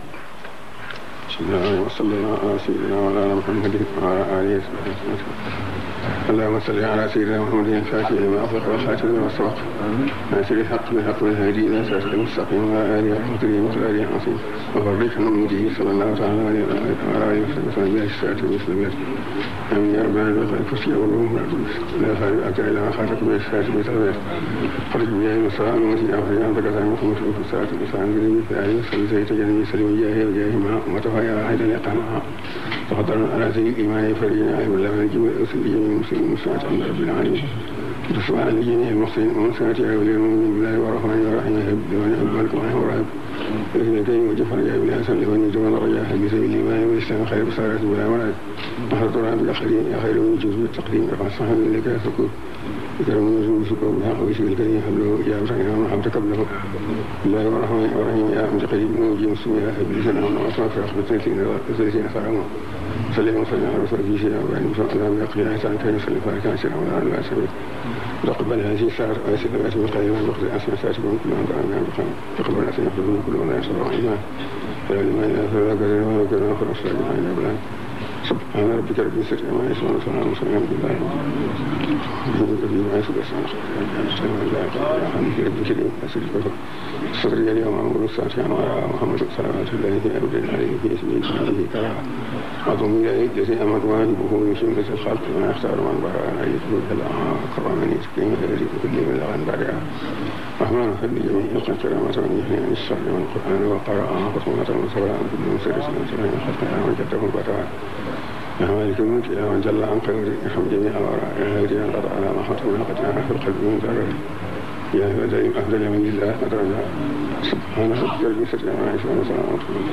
wa sallallahu ala sayyidina wa ala muhammadin wa ala alihi wa sahbihi اللهم صل على سيدنا محمد الفاتح لما أغلق والخاتم لما سبق ناصر الحق بالحق والهادي إلى صراط المستقيم وعلى آله وصحبه وسلم العظيم وبارك عن أمته صلى الله تعالى عليه وعلى آله وصحبه وسلم بها الساعة والسلامات آمين يا رب العالمين خير كرسي والله لا خير أكثر إلى ما خاتك به الساعة والسلامات خرج بها المساء ومسيح أخرج عن ذكر عن محمد في الساعة والسلام بنبي في آله وصحبه زي تجنبي سلم وجاهه وجاهه مع أمته يا واحد يقامها تفضل على سيد الإيمان فرجنا عيب الله من الجميع وأسل جميع المسلمين والصلاة عند رب العالمين وتصبح على جميع المحسنين ومساعة عيب المؤمنين بالله والرحمن والرحيم يحب لمن يحب الكون ورهب لكن الكريم وجفر جاء بلا سن لمن يجمع الرجاء في سبيل الإيمان والإسلام خير بصارة بلا مراد نحرط رب الآخرين يا خير من جزء التقديم رفع الصحب لك سكور بكرم نزول سكور بالحق ويسير الكريم حبله يا مسكين ومحبتك قبله الله الرحمن الرحيم يا أمت قريب من وجه مسلم يا أهل لسان وأصنع في أخبة سنتين وثلاثين خرما صلى وسلم على رسول في شيء وبعد مسلم يقضي عيسى كان يصلي فاركا سنة ولا على سبيل تقبل هذه الساعة ويسر الناس من قليلا وقت أسمى ساتبهم كل من دعا من بخير تقبل الناس يحفظون كل من يسر الإيمان فلا لما إله فلا كذا ولا كذا آخر أصلا جمعين أبلان سبحان ربك رب العزة عما يصفون وسلام على المرسلين الحمد لله رب العالمين في ما يسر السماء الحمد رب الكريم أسر الكفر صدري اليوم أمر الساعة وعلى محمد صلوات الله في أبد عليه في اسمه به كرا عظم إليه الذي أمر واجبه من شملة الخلق ما يختار من براء أن يدخل إلى أكرم من يتقين الذي كل من لغن بعدها رحمن خل جميع الخلق كرامة من يحيي عن الشر والقرآن وقرأ خصومة وصلاة كل مسرس من سنة الخلق من جده البتاع يا مالك الملك يا من جل عن خير ارحم جميع الورى يا هادي ان قطع على ما حطم قطعنا في القلب من ذره يا هدى افضل من الله ادرجا سبحان ربك رب العزه عما يصفون وسلام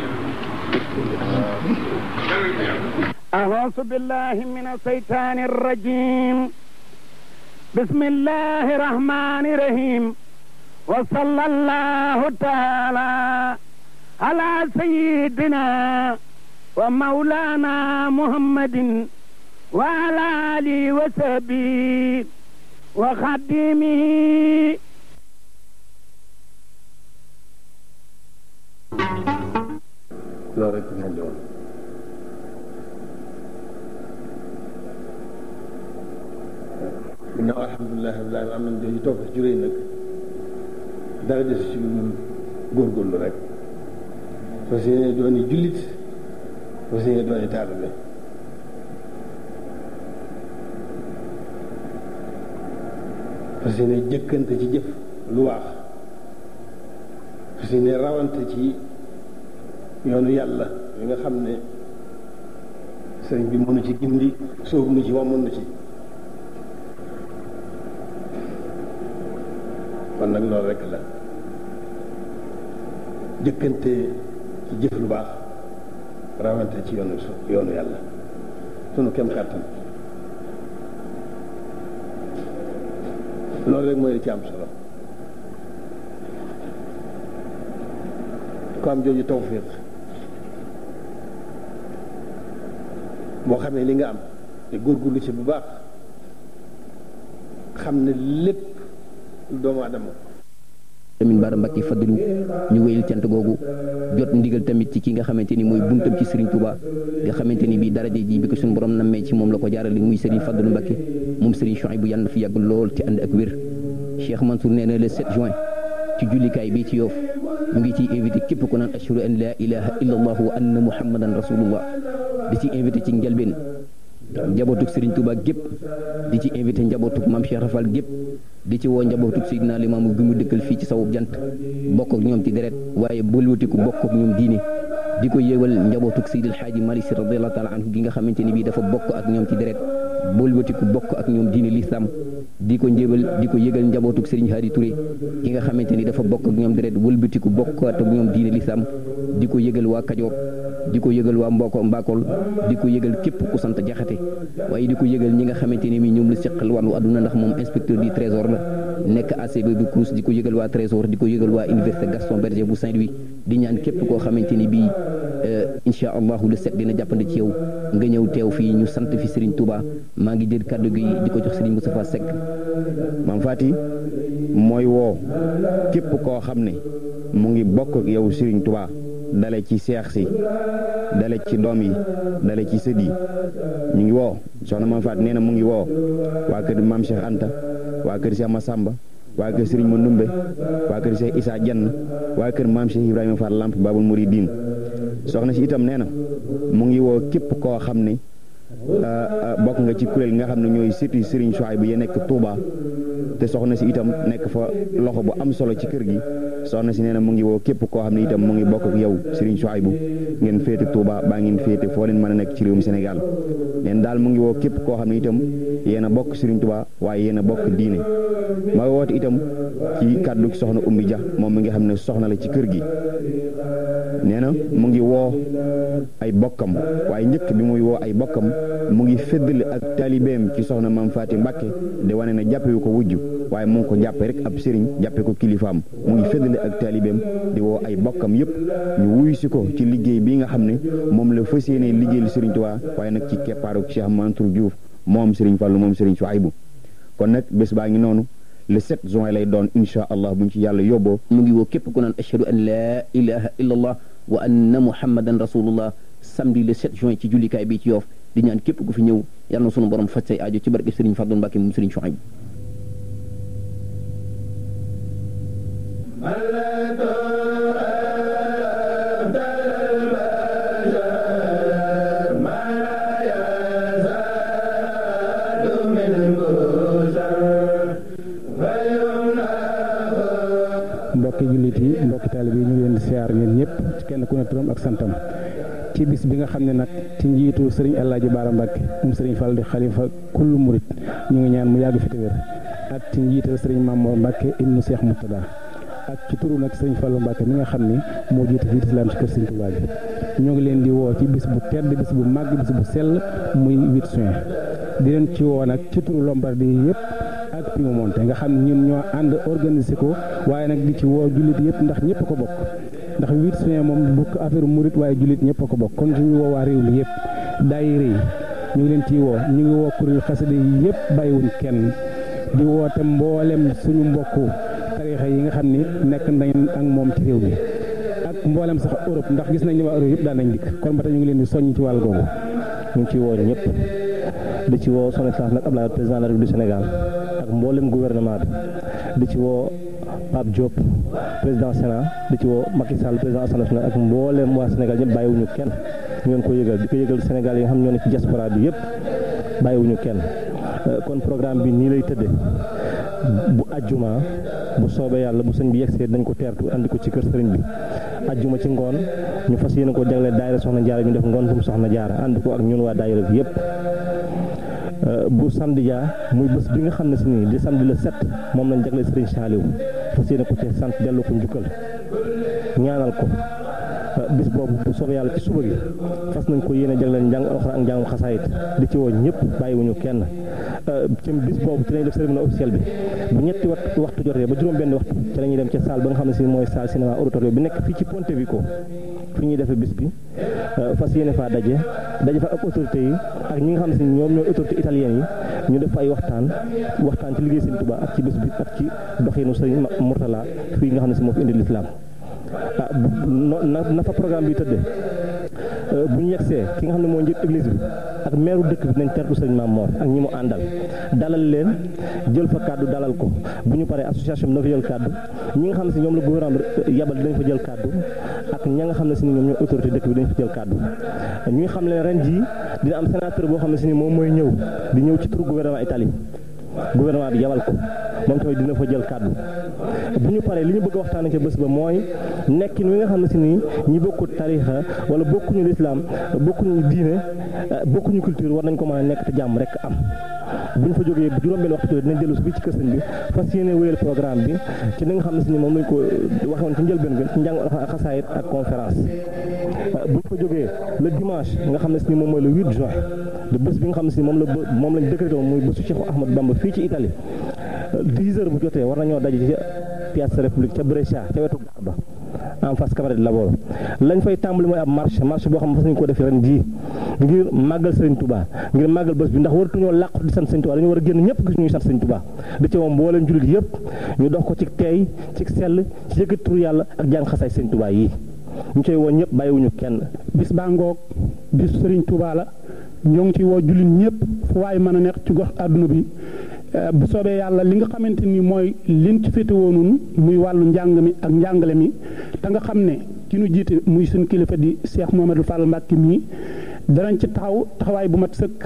أعوذ بالله من الشيطان الرجيم بسم الله الرحمن الرحيم وصلى الله تعالى على سيدنا ومولانا محمد وعلى آله وصحبه وخدمه loolu rek ngeen di woon ginnaaw alhamdulilah rabbil alamin am nañ dañu toog ci juróoy nag dara des ci ñun góorgóorlu rek fas yéene dooni jullit fas yéene dooni taalibe fas yéene jëkkante ci jëf lu waax fas yéene rawante ci yoonu yàlla yi nga xam ne sëriñ bi mënu ci gindi sóobu nu ci moom mënu ci kon nag loolu rek la jëkkante ci jëf lu baax rawante ci yoonu yoonu yàlla sunu kem kàttan loolu rek mooy li ci am solo ko am jooju tawfiq boo xamee li nga am te góorgóorlu ci bu baax xam ne lépp doomu adama Lamine Bara Mbacké Fadilou ñu wéyal cant googu jot ndigal tamit ci ki nga xamante ni mooy buntam ci Serigne Touba nga xamante ni bii daraja ji bi ko suñu borom nammee ci moom la ko jaarale muy Serigne Fadilou Mbacké moom Serigne Chouaïbou yàlla na fi yàgg lool te ànd ak wér Cheikh Mansour nee na le 7 juin ci jullikaay bii ci Yoff ñu ngi ciy invité képp ku naan ashhadu an la ilaha illa allah wa anna muhammadan rasulullah di ci invité ci njalbeen njabootug Serigne Touba gépp di ci invité njabootug Mame Cheikh Rafal gépp di ci woo njabootug Seydina Limaamu gi mu dëkkal fii ci sawub jant bokk ak ñoom ci deret waaye bëlwatiku bokk ak ñoom diine di ko yëgal njabootug Seydil Xaaji Malik Si radiallahu taala anhu gi nga xamante ni bii dafa bokk ak ñoom ci deret bëlwatiku bokk ak ñoom diine lislaam di ko njëbal di ko yëgal njabootug Serigne Hadi Touré ki nga xamante ni dafa bokk ak ñoom deret wëlbatiku bokk ak ñoom diine lislaam di ko yëgal waa Kajoor di ko yëgal waa Mboko Mbakol di ko yëgal képp ku sant jaxate waaye di ko yëgal ñi nga xamante ne mi ñoom la seqal wàllu àdduna ndax moom inspecteur du trésor la nekk ACB bu Crous di ko yëgal waa trésor di ko yëgal waa université Gaston Berger bu Saint-Louis di ñaan képp koo xamante ni bii incha allahu le set dina jàppandi ci yow nga ñëw teew fii ñu sant fi Serigne Touba maa ngi jël kàddu gi di ko jox Serigne Moustapha Seck. maam Fati mooy woo képp koo xam ne mu ngi bokk ak yow Serigne Touba dale ci seex si dale ci doom yi dale ci sët yi ñu ngi woo soxna maam Fati nee na mu ngi woo waa kër maam Cheikh Anta waa kër Cheikh Massamba waa kër Serigne Mandoumbe waa kër Cheikh Issa Diagne waa kër maam Cheikh Ibrahima Fall Lamp Babul Mouridine soxna si itam nee na mu ngi woo képp koo xam ne bokk nga ci kuréel nga xam ne ñooy sëti Serigne Souhaïbou ya nekk Touba te soxna si itam nekk fa loxo bu am solo ci kër gi soxna si nee na mu ngi woo képp koo xam ne itam mu ngi bokk ak yow Serigne Souhaïbou ngeen féete Touba baa ngeen féete foo leen mën a nekk ci réewum Sénégal neen daal mu ngi woo képp koo xam ne itam yéen a bokk Serigne Touba waaye yéen a bokk diine ma woote itam ci kàddu soxna Oumy Dia moom mi nga xam ne soxna la ci kër gi nee na mu ngi woo ay bokkam waaye njëkk bi muy woo ay bokkam mu ngi féddali ak taalibeem ci soxna maam Faati Mbàkke di wane ne jàppewu ko wujj waaye mu ngi ko jàppe rek ab sëriñ jàppe ko kilifaam mu ngi féddali ak taalibeem di woo ay bokkam yëpp ñu wuyu si ko ci liggéey bi nga xam ne moom la fas yéene liggéeyal Sëriñ Tuubaa waaye nag ci keppaaru Cheikh Mansour Diouf moom Sëriñ Fallu moom Sëriñ Souhaïbou kon nag bés baa ngi noonu le 7 juin lay doon incha allah buñ ci yàlla yóbboo mu ngi woo képp ku naan ashhadu an laa ilaha illa allah wa anna muhammadan rasulullah samedi le 7 juin ci jullikaay bi ci yoof di ñaan képp ku fi ñëw yàlla na sunu borom faj say aajo ci barke Serigne Fadou Mbacke moom Serigne Souhaïbou mbokki jullit yi mbokki taalib yi ñu ngi leen di siyaar ñeen ñëpp ci kenn ku ne turam ak santam ci bis bi nga xam ne nag ci njiitu sëriñ El Hadj Baara Mbacke moom sëriñ Fall di xalifa kullu murit ñu ngi ñaan mu yàgg fi te wér ak ci njiital sëriñ Mamour Mbacke ibnu Cheikh Moutada ak ci turu nag sëriñ Fallu Mbacke mi nga xam ni moo jiite fii islam ci kër sëriñ Touba bi ñoo ngi leen di woo ci bis bu tedd bis bu màgg bis bu sell muy 8 juin di leen ci woo nag ci turu Lombardie yëpp ak Piemonte nga xam ne ñun ñoo ànd organiser ko waaye nag di ci woo jullit yëpp ndax ñëpp ko bokk ndax 8 juin moom bukk affaire murit waaye jullit ñëpp ko bokk kon suñu woo waa réew mi yëpp daayira yi ñu ngi leen ciy woo ñu ngi woo kuréel xasida yi yëpp bàyyiwuñ kenn di woote mboolem suñu mbokku tarixa yi nga xam ni nekk nañ ak moom ci réew mi ak mboolem sax Europe ndax gis nañ ne waa Europe yëpp daan nañ dikk kon ba tey ñu ngi leen di soññ ci wàll googu ñu ngi ciy woo ñëpp di ci woo son excellence nag Abdoulaye président de la République du Sénégal ak mboolem gouvernement bi di ci woo Pape Diop président Sénat di ci woo Macky Sall président Assemblée nationale ak mboolem waa Sénégal ñëpp bàyyiwuñu kenn ñu ngeen ko yëgal di ko yëgal Sénégal yi nga xam ñoo ne ci diaspora bi yëpp bàyyiwuñu kenn kon programme bi nii lay tëddee bu ajjuma bu soobee yàlla bu sëñ bi yegsee dañ ko teertu andi ko ci kër sëriñ bi ajjuma ci ngoon ñu fas yéene ko jagleel daayira soxna jaara ñu def ngontum soxna jaara ànd ko ak ñun waa daayira bi yëpp bu samedi ja muy bés bi nga xam ne si nii di samedi le 7 moom lañ jagleel sëriñ Saaliw fas yéene ko ci sant dellu ko njukkal ñaanal ko bis boobu bu soobee yàlla ci suba gi fas nañ ko yéene jagleel njàng alxuraan ak njàngum xasaayit di ci woo ñëpp bàyyiwuñu kenn ci bis boobu ci lañuy def cérémonie officielle bi bu ñetti waxtu waxtu jotee ba juróom benn waxtu ci la ñuy dem ca salle ba nga xam ne si mooy salle cinéma auditorium bi nekk fii ci Pontevico fi ñuy defee bis bi fas yéene faa daje daje fa ak autorité yi ak ñi nga xam ne si ñoom ñooy autorité italienne yi ñu def ay waxtaan waxtaan ci liggéey Sëriñ Tuubaa ak ci bis bi ak ci doxinu Sëriñ Murtala fii nga xam ne si moo fi indi lislaam ah na na fa programme bi tëddee bu ñu yegsee ki nga xam ne moo njiit église bi ak meeru dëkk bi nañ tertu sëriñ Maam Moor ak ñi mu àndal dalal leen jël fa kàddu dalal ko bu ñu paree association bi na fa jël kàddu ñi nga xam ne si ñoom la gouvernement bi yabal dinañ fa jël kàddu ak ña nga xam ne si ni ñoom ñooy autorité dëkk bi dañ fa jël kàddu ñuy xam leen ren jii dina am sénateur boo xam ne si ni moom mooy ñëw di ñëw ci turu gouvernement Italie gouvernement bi yabal ko moom tamit dina fa jël kàddu bu ñu paree li ñu bëgg a waxtaane ca bés ba mooy nekkin wi nga xam ne si nii ñi bokku tarixa wala bokkuñu lislaam bokkuñu diine bokkuñu culture war nañ ko mën a nekk te jàmm rek am buñ fa jógee bu juróom-benn waxtu dinañ dellu si fii ci kër sëñ bi fas yéene wéyal programme bi ci li nga xam ne si ni moom lañ ko waxoon ci njëlbeen ga ci njàng xasaayit ak conférence buñ fa jógee le dimanche nga xam ne si ni moom mooy le 8 juin de bés bi nga xam ne si ni moom la moom lañ décrété woon muy bésu Cheikh Ahmadou Bamba fii ci Italie 10 heures bu jotee war nañoo daje ci Piazza République ca Brescia ca wetu gaar ba en face cabaret de Lavoro lañ fay tàmbali mooy ab marche marche boo xam ne fas nañ ko defee ren jii ngir màggal Serigne Touba ngir màggal bés bi ndax waratuñoo làqu di sant Serigne Touba dañu war a génn ñëpp gis ñuy sant Serigne Touba di ci moom mbooleem jullit yëpp ñu dox ko ci teey ci sell ci yëkkati turu yàlla ak jàng xasaay Serigne Touba yi ñu koy woo ñëpp bàyyiwuñu kenn bis baa ngoog bis Serigne Touba la ñoo ngi ci woo jullit ñëpp fu waay mën a nekk ci gox àdduna bi bu soobee yàlla li nga xamante ni mooy liñ ci féete woonun muy wàllu njàng mi ak njàngale mi te nga xam ne ki nu jiite muy suñ kilifa di Cheikh Mohamadou Fall Mbacke mii danañ ci taxaw taxawaay bu mat sëkk.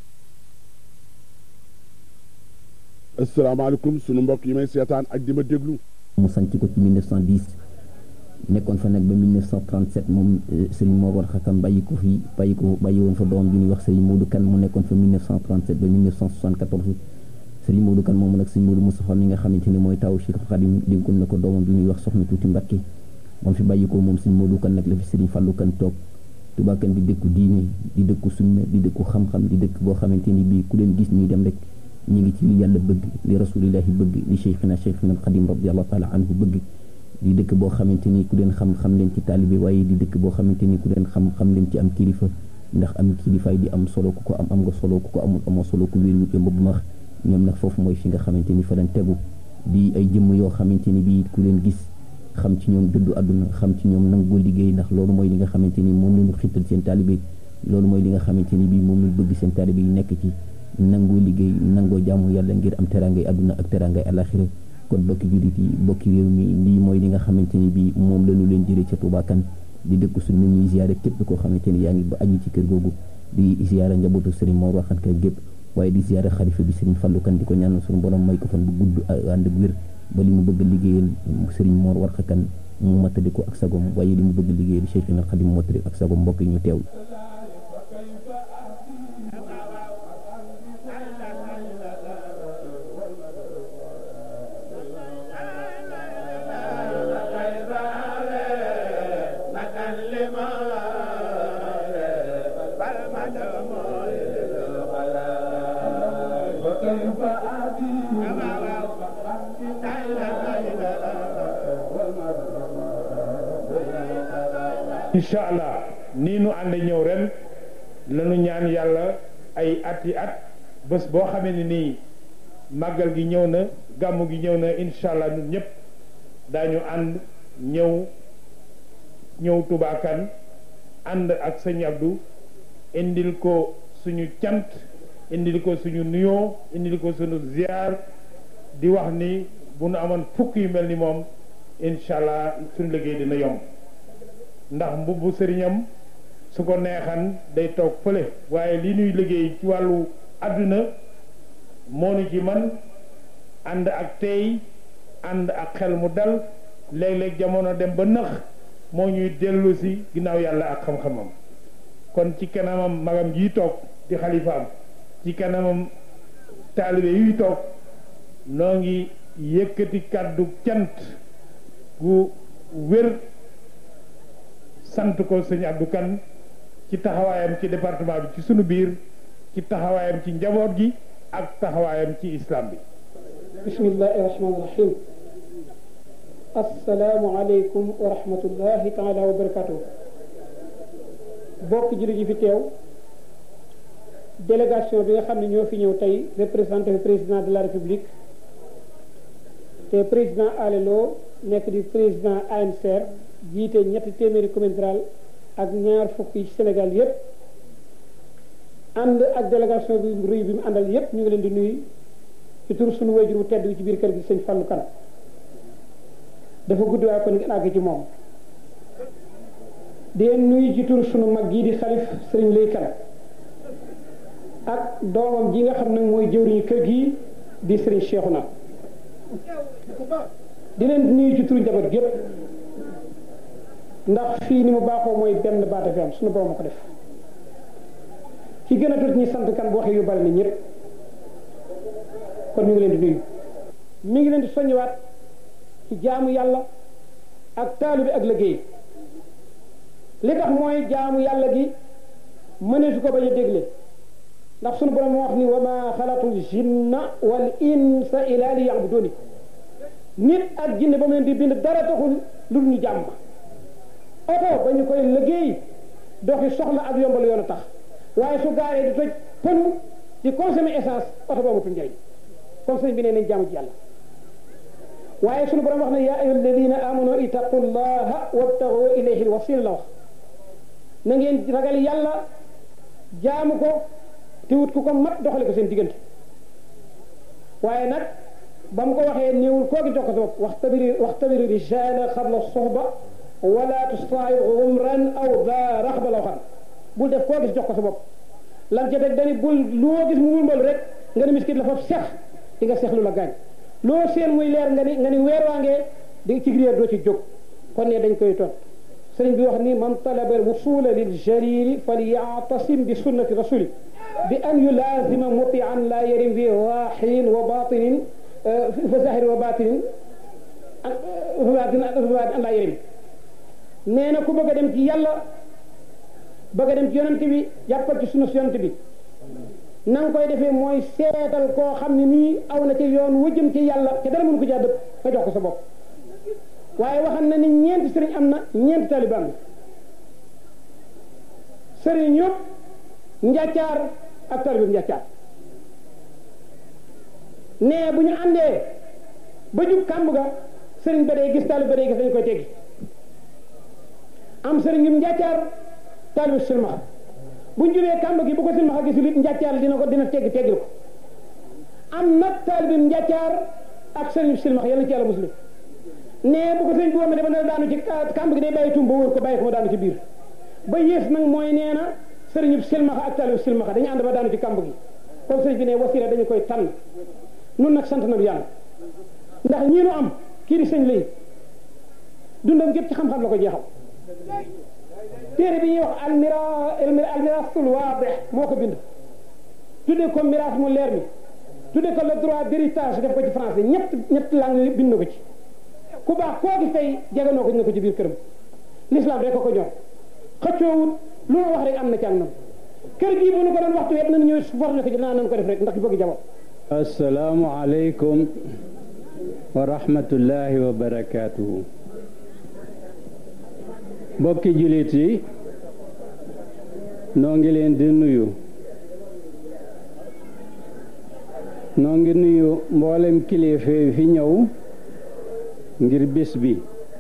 asalaamaaleykum sunu mbokk yi may seetaan ak di ma déglu. mu sanc ko ci 1910 nekkoon fa nag ba 1937 moom Serigne Mor War Xakam bàyyi ko fi bàyyi ko bàyyi woon fa doom bi ñuy wax Serigne Modou Kane mu nekkoon fa 1937 ba 1974. sëriñ Modou Kane moomu nag sëriñ Modou Moustapha mi nga xamante ni mooy taw Cheikh Khadim dénkoon na ko doomam bi ñuy wax soxna tuuti Mbàkke moom fi bàyyi ko moom sëriñ Modou Kane nag la fi sëriñ Fallou Kane toog Touba Kane di dëkku diine di dëkku sunna di dëkku xam-xam di dëkk boo xamante ni bii ku leen gis ñuy dem rek ñi ngi ci li yàlla bëgg li rasulillahi bëgg li cheikhina cheikhina Khadim radiallahu taala anhu bëgg di dëkk boo xamante ni ku leen xam xam leen ci taalibe waaye di dëkk boo xamante ni ku leen xam xam leen ci am kilifa ndax am kilifaay di am solo ku ko am am nga solo ku ko amul amoo solo ku wéeru yomb bu max ñoom nag foofu mooy fi nga xamante ni fa lañ tegu di ay jëmm yoo xamante ni bii ku leen gis xam ci ñoom dëddu àdduna xam ci ñoom nangoo liggéey ndax loolu mooy li nga xamante ni moom lañu xittal seen taalibe loolu mooy li nga xamante ni bii moom lañu bëgg seen taalibe yi nekk ci nangoo liggéey nangoo jaamu yàlla ngir am terangay àdduna ak terangay alaxira kon bokki jullit yi bokki réew mi lii mooy li nga xamante ni bii moom lañu leen jëlee ca Touba Kane di dëkk suñ na ñuy ziyaare képp koo xamante ni yaa ngi ba aju ci kër googu di ziyaare njabootu Serigne Mor waxan ka gépp waaye di ziyaare xalifa bi Serigne Fallou Kane di ko ñaanal suñu borom may ko fan bu gudd ànd ak wér ba li mu bëgg liggéeyal Serigne Mor Warxa Kane mu mattali ko ak sagom waaye li mu bëgg liggéeyal Cheikhina Khadim mottali ak sagom mbokk yi ñu teew incha allah nii nu ànd ñëw ren lanu ñaan yàlla ay at yi at bés boo xamee ne nii màggal gi ñëw na gàmmu gi ñëw na incha allah ñun ñëpp daañu ànd ñëw ñëw Touba Kane ànd ak sëñ Abdou indil ko suñu cant indil ko suñu nuyoo indil ko suñu ziar di wax ni bu nu amoon fukk yu mel ni moom incha allah suñu liggéey dina yomb ndax mbubbu sëriñam su ko neexan day toog fële waaye li ñuy liggéey ci wàllu àdduna moo nu ci man ànd ak tey ànd ak xel mu dal léeg-léeg jamono dem ba nëx moo ñuy dellu si ginnaaw yàlla ak xam-xamam kon ci kanamam magam yi toog di xalifaam ci kanamam taalibe yuy toog noo ngi yëkkati kàddu cant gu wér sant ko sëñ Abdou Kane ci taxawaayam ci département bi ci sunu biir ci taxawaayam ci njaboot gi ak taxawaayam ci islam bi bismillahi rahmaani rahim assalaamu aleykum wa rahmatullahi taala wa barakatuh bokk jullit yi fi teew délégation bi nga xam ne ñoo fi ñëw tey représenté fi président de la république te président alelo nekk di président ANCR jiite ñetti téeméeri commune rurale ak ñaar fukk yi ci Sénégal yépp ànd ak délégation bi rëy bi mu àndal yépp ñu ngi leen di nuyu ci tur suñu wayjur wu tedd bi ci biir kër gi sëñ Fallou Kane dafa gudd waaye ko ngeen àgg ci moom di leen nuyu ci tur suñu mag gii di xalif sëriñ Lay Kane ak doomam ji nga xam ne mooy jëwriñu kër gii di sëriñ Cheikhouna di leen nuyu ci turu njaboot gépp ndax fii ni mu baaxoo mooy benn baata fi am suñu borom a ko def ci gën a tuuti ñi sant kan bu waxee yu bari na ñëpp kon mi ngi leen di nuyu mi ngi leen di soññiwaat ci jaamu yàlla ak taalu bi ak liggéey li tax mooy jaamu yàlla gi mëneesu ko bañ a dégle ndax sunu borom moo wax ni wa ma xalaqul jinna wal insa ila li yabuduni nit ak jinne ba mu leen di bind dara taxul lu ñu jàmm oto ba ñu koy liggéey doxi soxla ak yombal yoon a tax waaye su gaaree di toj pënu di consommer essence oto ba amatul njëriñ kon sëñ bi nee nañ jaamu ci yàlla waaye sunu borom wax ne yaa ayyuha alladina amanu ittaqullaha wabtagu ilayhi alwasila la wax na ngeen ragal yàlla jaamu ko te wut ku ko mat doxale ko seen diggante waaye nag ba mu ko waxee néewul koo gi jox ko sa bopp waxtabiri waxtabiri rijala xabla soxba wala tustaayir umran aw da raxba la waxaan bul def koo gis jox ko sa bopp lan ca teg dani bul loo gis mu wulmbal rek nga ne miskit la foofu sex di nga sex lu la gaañ loo seen muy leer nga ni nga ni weer waangee di ci réer doo ci jóg kon ne dañ koy ton sëriñ bi wax ni man talaba wusula lil jalili falyatasim bi sunnati rasuli bi an yulazima mutian la yarim bi zahirin wa batinin fa zahirin wa batinin fa batin an la yarim nee na ku bëgg a dem ci yàlla bëgg a dem ci yonent bi jàppal ci sunna si yonent bi na nga koy defee mooy seetal koo xam ne nii aw na ci yoon wëjëm ci yàlla te dara mënu ko jaa dëpp nga jox ko sa bopp waaye waxam na ni ñeenti sëriñ am na ñeenti taliban am sëriñ yëpp njàccaar ak talibam njàccaar nee bu ñu àndee ba jub kàmb ga sëriñ ba day gis talib ba day gis dañu koy teggi am sëriñ yum njàccaar taalibu silmaxa bu ñu jubee kàmb gi bu ko silmaxa gisul it njàccaar dina ko dina teggi teggil ko am nag taalibim njàccaar ak sëriñ silmaxa yàlla ci yàlla muslim nee bu ko sëriñ bi wamee dafa na daanu ci kàmb gi day bàyyi tum ba wër ko bàyyi ko ma daanu ci biir ba yées nag mooy nee na sëriñub silmaxa ak taalibu silmaxa dañu ànd ba daanu ci kàmb gi kon sëriñ bi ne wasila dañu koy tànn nun nag sant na yàlla ndax ñii nu am kii di sëñ lay dundam gépp ci xam-xam la ko jeexal téere bi ñuy wax almira almirasul waadix moo ko bind tuddee ko miraas mu leer mi tuddee ko le droit d'héritage def ko ci français ñett ñett langue bind na ko ci ku baax koo gis tey jeganoo ko dina ko ci biir këram l'islam rek ko ko ñor xëccoowut lu ma wax rek am na ci ak nam kër gii bu nu ko doon waxtu yëpp nañu ñëw forne ko ci naa nan ko def rek ndax bëgg jabar assalaamu aleykum wa rahmatullahi wa barakaatuhu mbokki jullit yi noo ngi leen di nuyu noo ngi nuyu mboolem kilifa yi fi ñëw ngir bis bi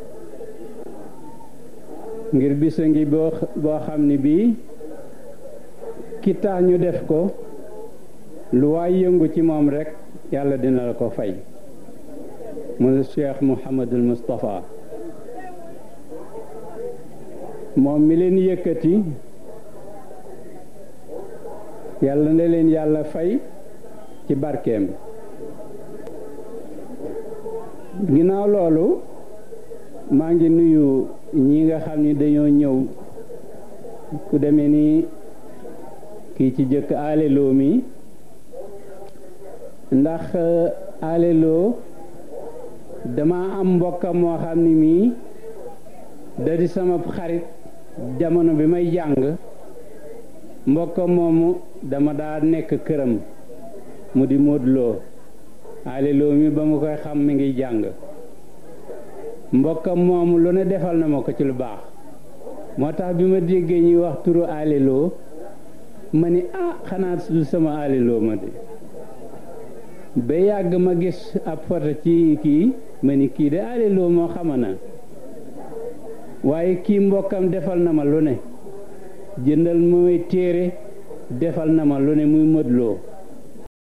ngir bis a ngi boo boo xam ne bii ki tax ñu def ko lu waay yëngu ci moom rekk yàlla dina la ko fay mu Cheikh Mouhamadul Moustapha moom mi leen yëkkati yàlla na leen yàlla fay ci barkeem ginnaaw loolu maa ngi nuyu ñi nga xam ni dañoo ñëw ku demee ni kii ci jëkk aleloo mi ndax aleloo dama am mbokkam moo xam ni mii da di sama xarit jamono bi may jàng mbokkam moomu dama daa nekk këram mu di móodloo aleloo mi ba mu koy xam mi ngi jàng mbokkam moomu lu ne defal na ma ko ci lu baax moo tax bi ma déggee ñuy wax turu aleloo ma ni ah xanaa du sama aleloo ma de ba yàgg ma gis ab photo ci kii ma ni kii de aleloo moo xama na waaye kii mbokkam defal na ma lu ne jëndal mooy téere defal na ma lu ne muy mëdloo